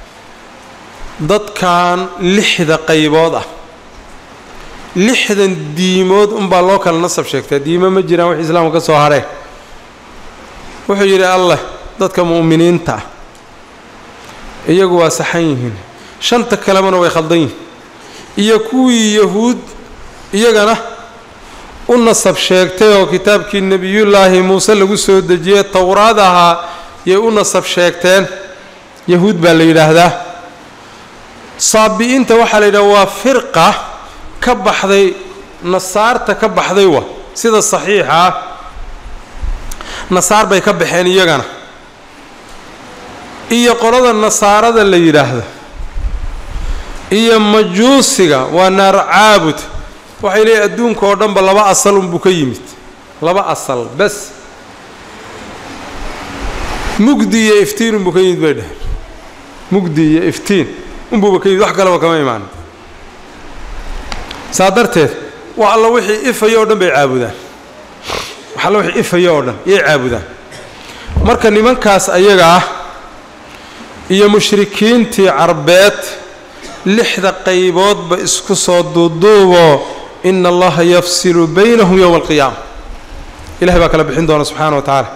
dadkan lixda qaybood ah lixdan diimood unbaa loo kala nasab sheegtaa diimo ma jiraan wax islaamka ka soo haree wuxuu yidhi alleh dadka mu'miniinta ah iyagu waa saxan yihiin shanta kalemana way khaldan yihiin iyo kuwii yahuud iyagana u nasab sheegtay oo kitaabkii nebiyullaahi muuse lagu soo dejiyey towraad ahaa yay u nasab sheegteen yahuud baa la yidhaahdaa saabi'iinta waxaa la yidhaha waa firqa ka baxday nasaarta ka baxday wa sida saxiixa ah nasaar bay ka baxeen iyagana iyo qolada nasaarada la yidhaahdo iyo majuusiga waa naar caabud waxay leeyihin adduunka oo dhanba laba asal unbuu ka yimid laba asal bes mugdi iyo iftiin unbuu ka yimid bay dheheen mugdi iyo iftiin unbuuba ka yimid wax kaleba kama imaanin saa darteed wax alla wixii ifaya oo dhan bay caabudaan wax alla wixii ifaya oo dhan yay caabudaan marka nimankaas ayaga ah iyo mushrikiintii carbeed lixda qayboodba isku soo duuduuboo ina allaha yafsilu baynahum yowma alqiyaama ilahay baa kala bixin doona subxaana wa tacaala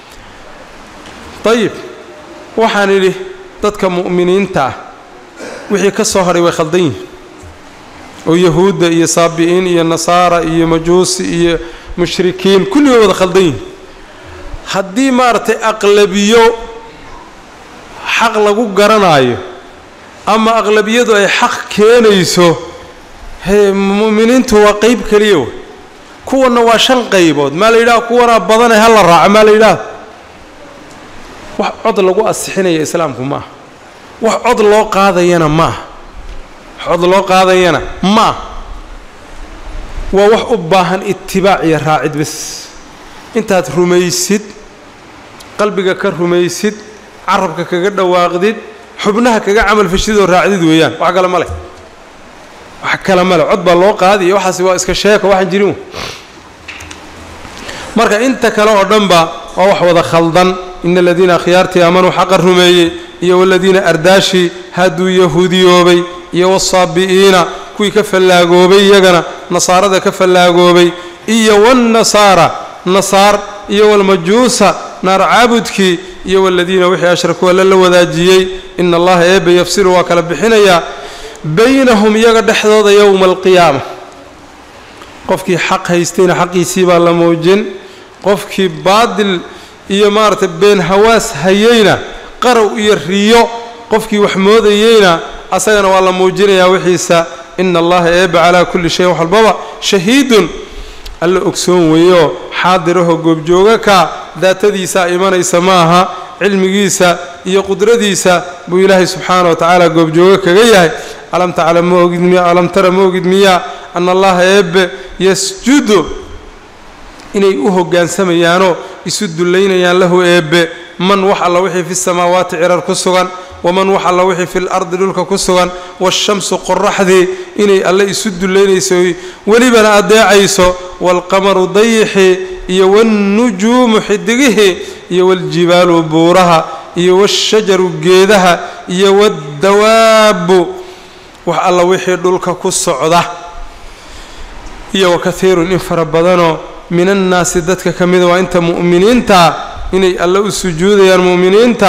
dayib waxaan idhi dadka mu'miniinta ah wixii ka soo hadhay way khaldan yihin oo yahuudda iyo saabi'iin iyo nasaara iyo majuusi iyo mushrikiin kulli way wada khaldan yihin haddii maaragtay aqlabiyo xaq lagu garanaayo ama aqlabiyadu ay xaq keenayso hee mu'miniintu waa qeyb keliya wey kuwanna waa shan qaybood maa la yidhaha kuwanaa badanee ha la raaco maa la yidhaha wax cod lagu asixinaya islaamku ma aha wax cod loo qaadayana ma aha wax cod loo qaadayana ma aha waa wax u baahan itibaac iyo raacid bas intaad rumaysid qalbiga ka rumaysid carabka kaga dhawaaqdid xubnaha kaga camal fashidoo raacdid weeyaan wax kale ma leh wax kale ma leh cod baa loo qaadiya waxaasi waa iska sheeko waxaan jirin marka inta kale oo dhanba waa wax wada khaldan ina aladiina akhyaartii aamanuu xaqa rumeeyey iyo waladiina ardaashii hadduu yahuudiyoobay iyo wasaabi'iina kuwii ka fallaagoobay iyagana nasaarada ka fallaagoobay iyo wannasaara nasaar iyo walmajuusa naar caabudkii iyo waladiina wixii ashrakuu alla la wadaajiyey ina allaha eebbe yafsilu waa kala bixinayaa baynahum iyaga dhexdooda yowma alqiyaama qofkii xaq haystayna xaqiisii baa la muujin qofkii baadil iyo maaragtay been hawaas hayeyna qarow iyo riyo qofkii wax moodayeyna asagana waa la muujinayaa wixiisa ina allaha eebbe calaa kulli shayin wax walbaba shahiidun alla ogsoon weeyo xaadirahoo goobjooga ka daatadiisaa imanaysa ma aha cilmigiisa iyo qudradiisa buu ilaahay subxaana wa tacaala goobjooga kaga yahay alam taclam ma ogid miya alam tara ma ogid miyaa ana allaha eebbe yasjudu inay u hogaansamayaanoo isu dullaynayaan lahu eebbe man wax alla wixii fi samaawaati cirar ku sugan waman wax alla wixii fi lardi dhulka ku sugan waashamsu qoraxdii inay alle isu dullaynayso welibana addeecayso waalqamaru dayixii iyo waannujuumu xidigihii iyo waaljibaalu buuraha iyo waashajaru geedaha iyo waaddawaabbu wax alla wixii dhulka ku socda iyo wakaiirun in fara badanoo min annaasi dadka ka mida waa inta mu'miniinta inay alle u sujuudayaan mu'miniinta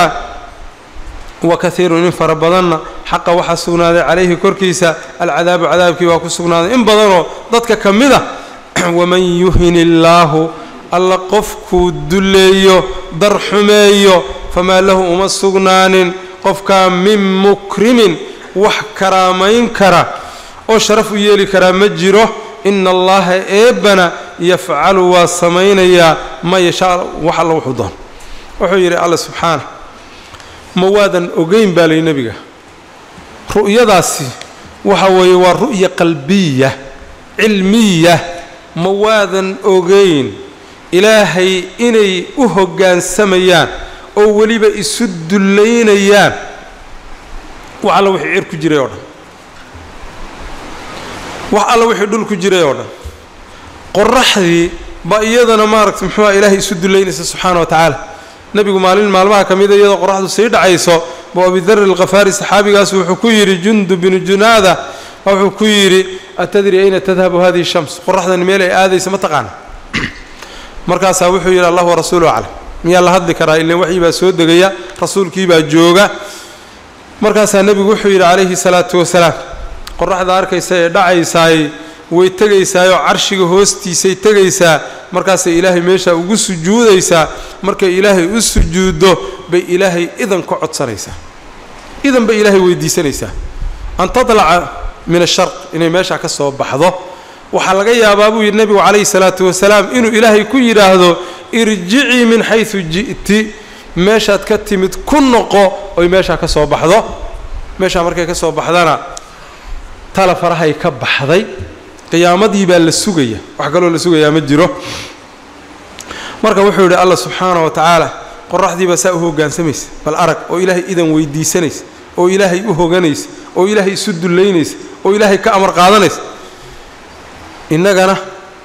wa kaiirun in fara badanna xaqa waxaa sugnaaday calayhi korkiisa alcadaabu cadaabkii waa ku sugnaaday in badanoo dadka ka mid a waman yuhin illaahu alla qofkuu dulleeyo dar xumeeyo famaa lahu uma sugnaanin qofkaa min mukrimin wax karaamayn kara oo sharaf u yeeli karaa ma jiro ina allaha eebbana yafcalu waa samaynayaa ma yashaa wax alla wuxuu doon wuxuu yidhi alla subxaana ma waadan ogeyn baa layi nebiga ru'yadaasi waxa weeye waa ru'ya qalbiya cilmiya ma waadan ogeyn ilaahay inay u hoggaansamayaan oo weliba isu dullaynayaan wax alla wixii cir ku jiray oo dhan wax alla wixii dhul ku jiray oo dhan qoraxdii ba iyadana maaragta muxuuha ilaahay isu dullaynaysa subxaana wa tacaala nebigu maalin maalmaha ka mida iyadoo qoraxdu sii dhacayso buu abidari alkhafaari saxaabigaas wuxuu ku yidhi jundu binu junaada wuxuu ku yidhi atadri ayna tadhabu hadihi shams qoraxdani meel ay aadaysa ma taqaana markaasaa wuxuu yidhi allah warasuulu aclam miyaa la hadli karaa ilan waxii baa soo degaya rasuulkii baa jooga markaasaa nebigu wuxuu yidhi calayhi salaatu wasalaam qoraxda arkaysa ee dhacaysaay way tegaysaayoo carshiga hoostiisay tegaysaa markaasay ilaahay meeshaa ugu sujuudaysaa markay ilaahay u sujuuddo bay ilaahay idan ka codsanaysaa idan bay ilaahay weydiisanaysaa an tadlaca min asharq inay meeshaa ka soo baxdo waxaa laga yaabaa buu yidhi nebigu calayhi salaatu wasalaam inuu ilaahay ku yidhaahdo irjicii min xaysu ji'ti meeshaad ka timid ku noqo oy meeshaa ka soo baxdo meeshaa markay ka soo baxdana tala farahay ka baxday qiyaamadii baa la sugaya wax kaloo la sugayaa ma jiro marka wuxuu yidhi allah subxaana wa tacaala qoraxdii baa saa u hoggaansamaysa bal arag oo ilaahay idan weydiisanaysa oo ilaahay u hoganaysa oo ilaahay isu dullaynaysa oo ilaahay ka amar qaadanaysa innagana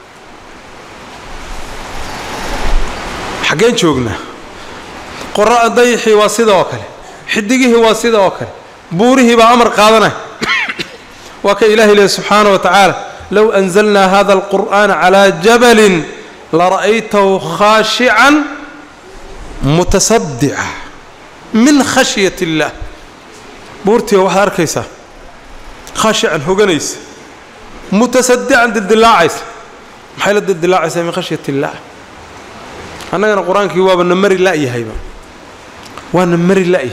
xaggeen joognaa qora dayixii waa sida oo kale xidigihii waa sida oo kale buurihii baa amar qaadanaya waa ka ilahi lehi subxaana wa tacaala low anzalnaa hada alqur'aana calaa jabalin lara'aytahu khaashican mutasadica min khashyat اllah buurtiiba waxaad arkaysaa khaashican hoganaysa mutasadican dildilaacaysa maxay la dildilaacaysaa min khashyat اllah annagana qur-aankii waaba na mari la'yahayba waa na mari la'yahay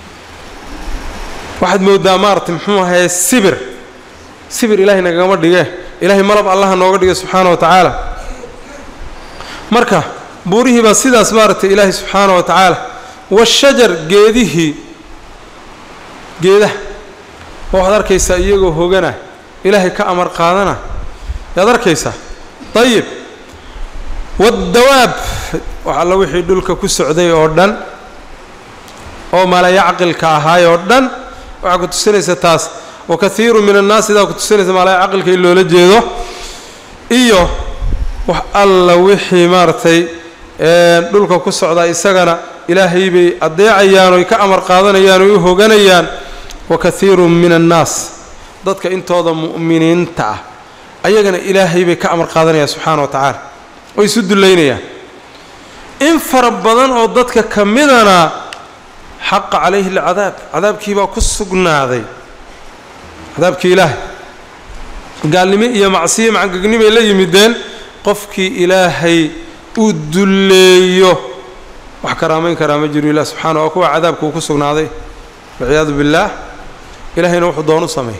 waxaad moodaa maarata muxuu ahaye sibir sibir ilaahay nagagama dhige ilaahay malab allaha nooga dhigay subxaana wa tacaala marka buurihii baa sidaas maaragtay ilaahay subxaana wa tacaala washajar geedihii geedaha waxaad arkaysaa iyagoo hogana ilaahay ka amar qaadana yaad arkaysaa dayib waddawaab wax alla wixii dhulka ku socday oo dhan oo malayacqilka ahaay oo dhan waxaa ku tusinaysa taas wa kahiiru min annaas sidaa ku tusinaysa malayacqilka in loola jeedo iyo wax alla wixii maaragtay dhulka ku socdaa isagana ilaahay bay adeecayaan oy ka amar qaadanayaan oy u hoganayaan wa kahiirun min annaas dadka intooda mu'miniinta ah ayagana ilaahay bay ka amar qaadanayaan subxaana wa tacaala oo isu dullaynayaan in fara badan oo dadka ka midana xaqa calayhi alcadaab cadaabkii baa ku sugnaaday cadaabkii ilaahay gaalnimo iyo macsiyo macangegnimay la yimideen qofkii ilaahay uu dulleeyo wax karaamayn karaa ma jiro ilah subxaana waa kuwa cadaabka uu ku sugnaaday walciyaadu billaah ilaahayna wuxuu doon u sameeya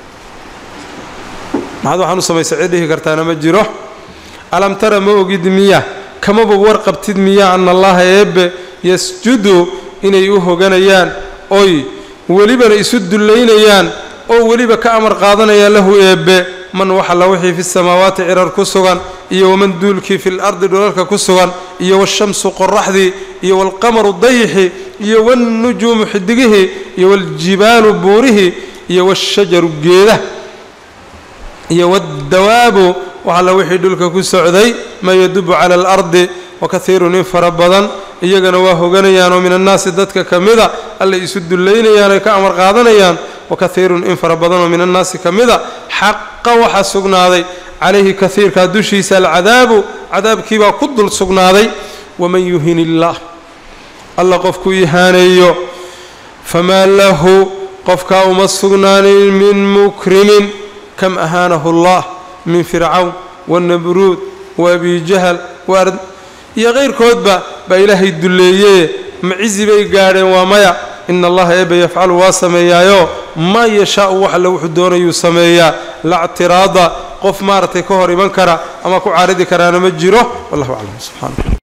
maxaad waxaan u samaysa cid dhihi kartaana ma jiro alam tara ma ogid miya kamaba warqabtid miya ana allaha eebbe yasjudu inay u hoganayaan oy welibana isu dullaynayaan oo weliba ka amar qaadanayaan lahu eebbe man waxalla wixii fi samaawaati cirar ku sugan iyo waman duulkii fi lardi dhulalka ku sugan iyo washamsu qoraxdii iyo waalqamaru dayixi iyo wannujuumu xidigihii iyo waljibaalu buurihii iyo washajaru geedah iyo waddawaabu waxalla wixii dhulka ku socday maa yadubu cala alardi wakaiirun in fara badan iyagana waa hoganayaanoo min annaasi dadka ka mida allay isu dullaynayaan oy ka amar qaadanayaan wakaiirun in fara badanoo min annaasi ka mida xaqa waxaa sugnaaday calayhi kaiirkaa dushiisa alcadaabu cadaabkiibaa ku dul sugnaaday waman yuhin illaah alla qofkuu ihaaneeyo famaa lahu qofkaa uma sugnaanin min mukrimin kam ahaanahu allah min fircawn wanabruud waabi jahal iyo kayrkoodba baa ilaahay dulleeyee macizi bay gaadheen waa maya ina allaha eebbe yafcalu waa sameeyaayo maa yashaau wax alle wuxuu doonayuu sameeyaa lactiraada qof maaragtay ka hor iman kara ama ku caaridi karaana ma jiro wallahu aclam subxaana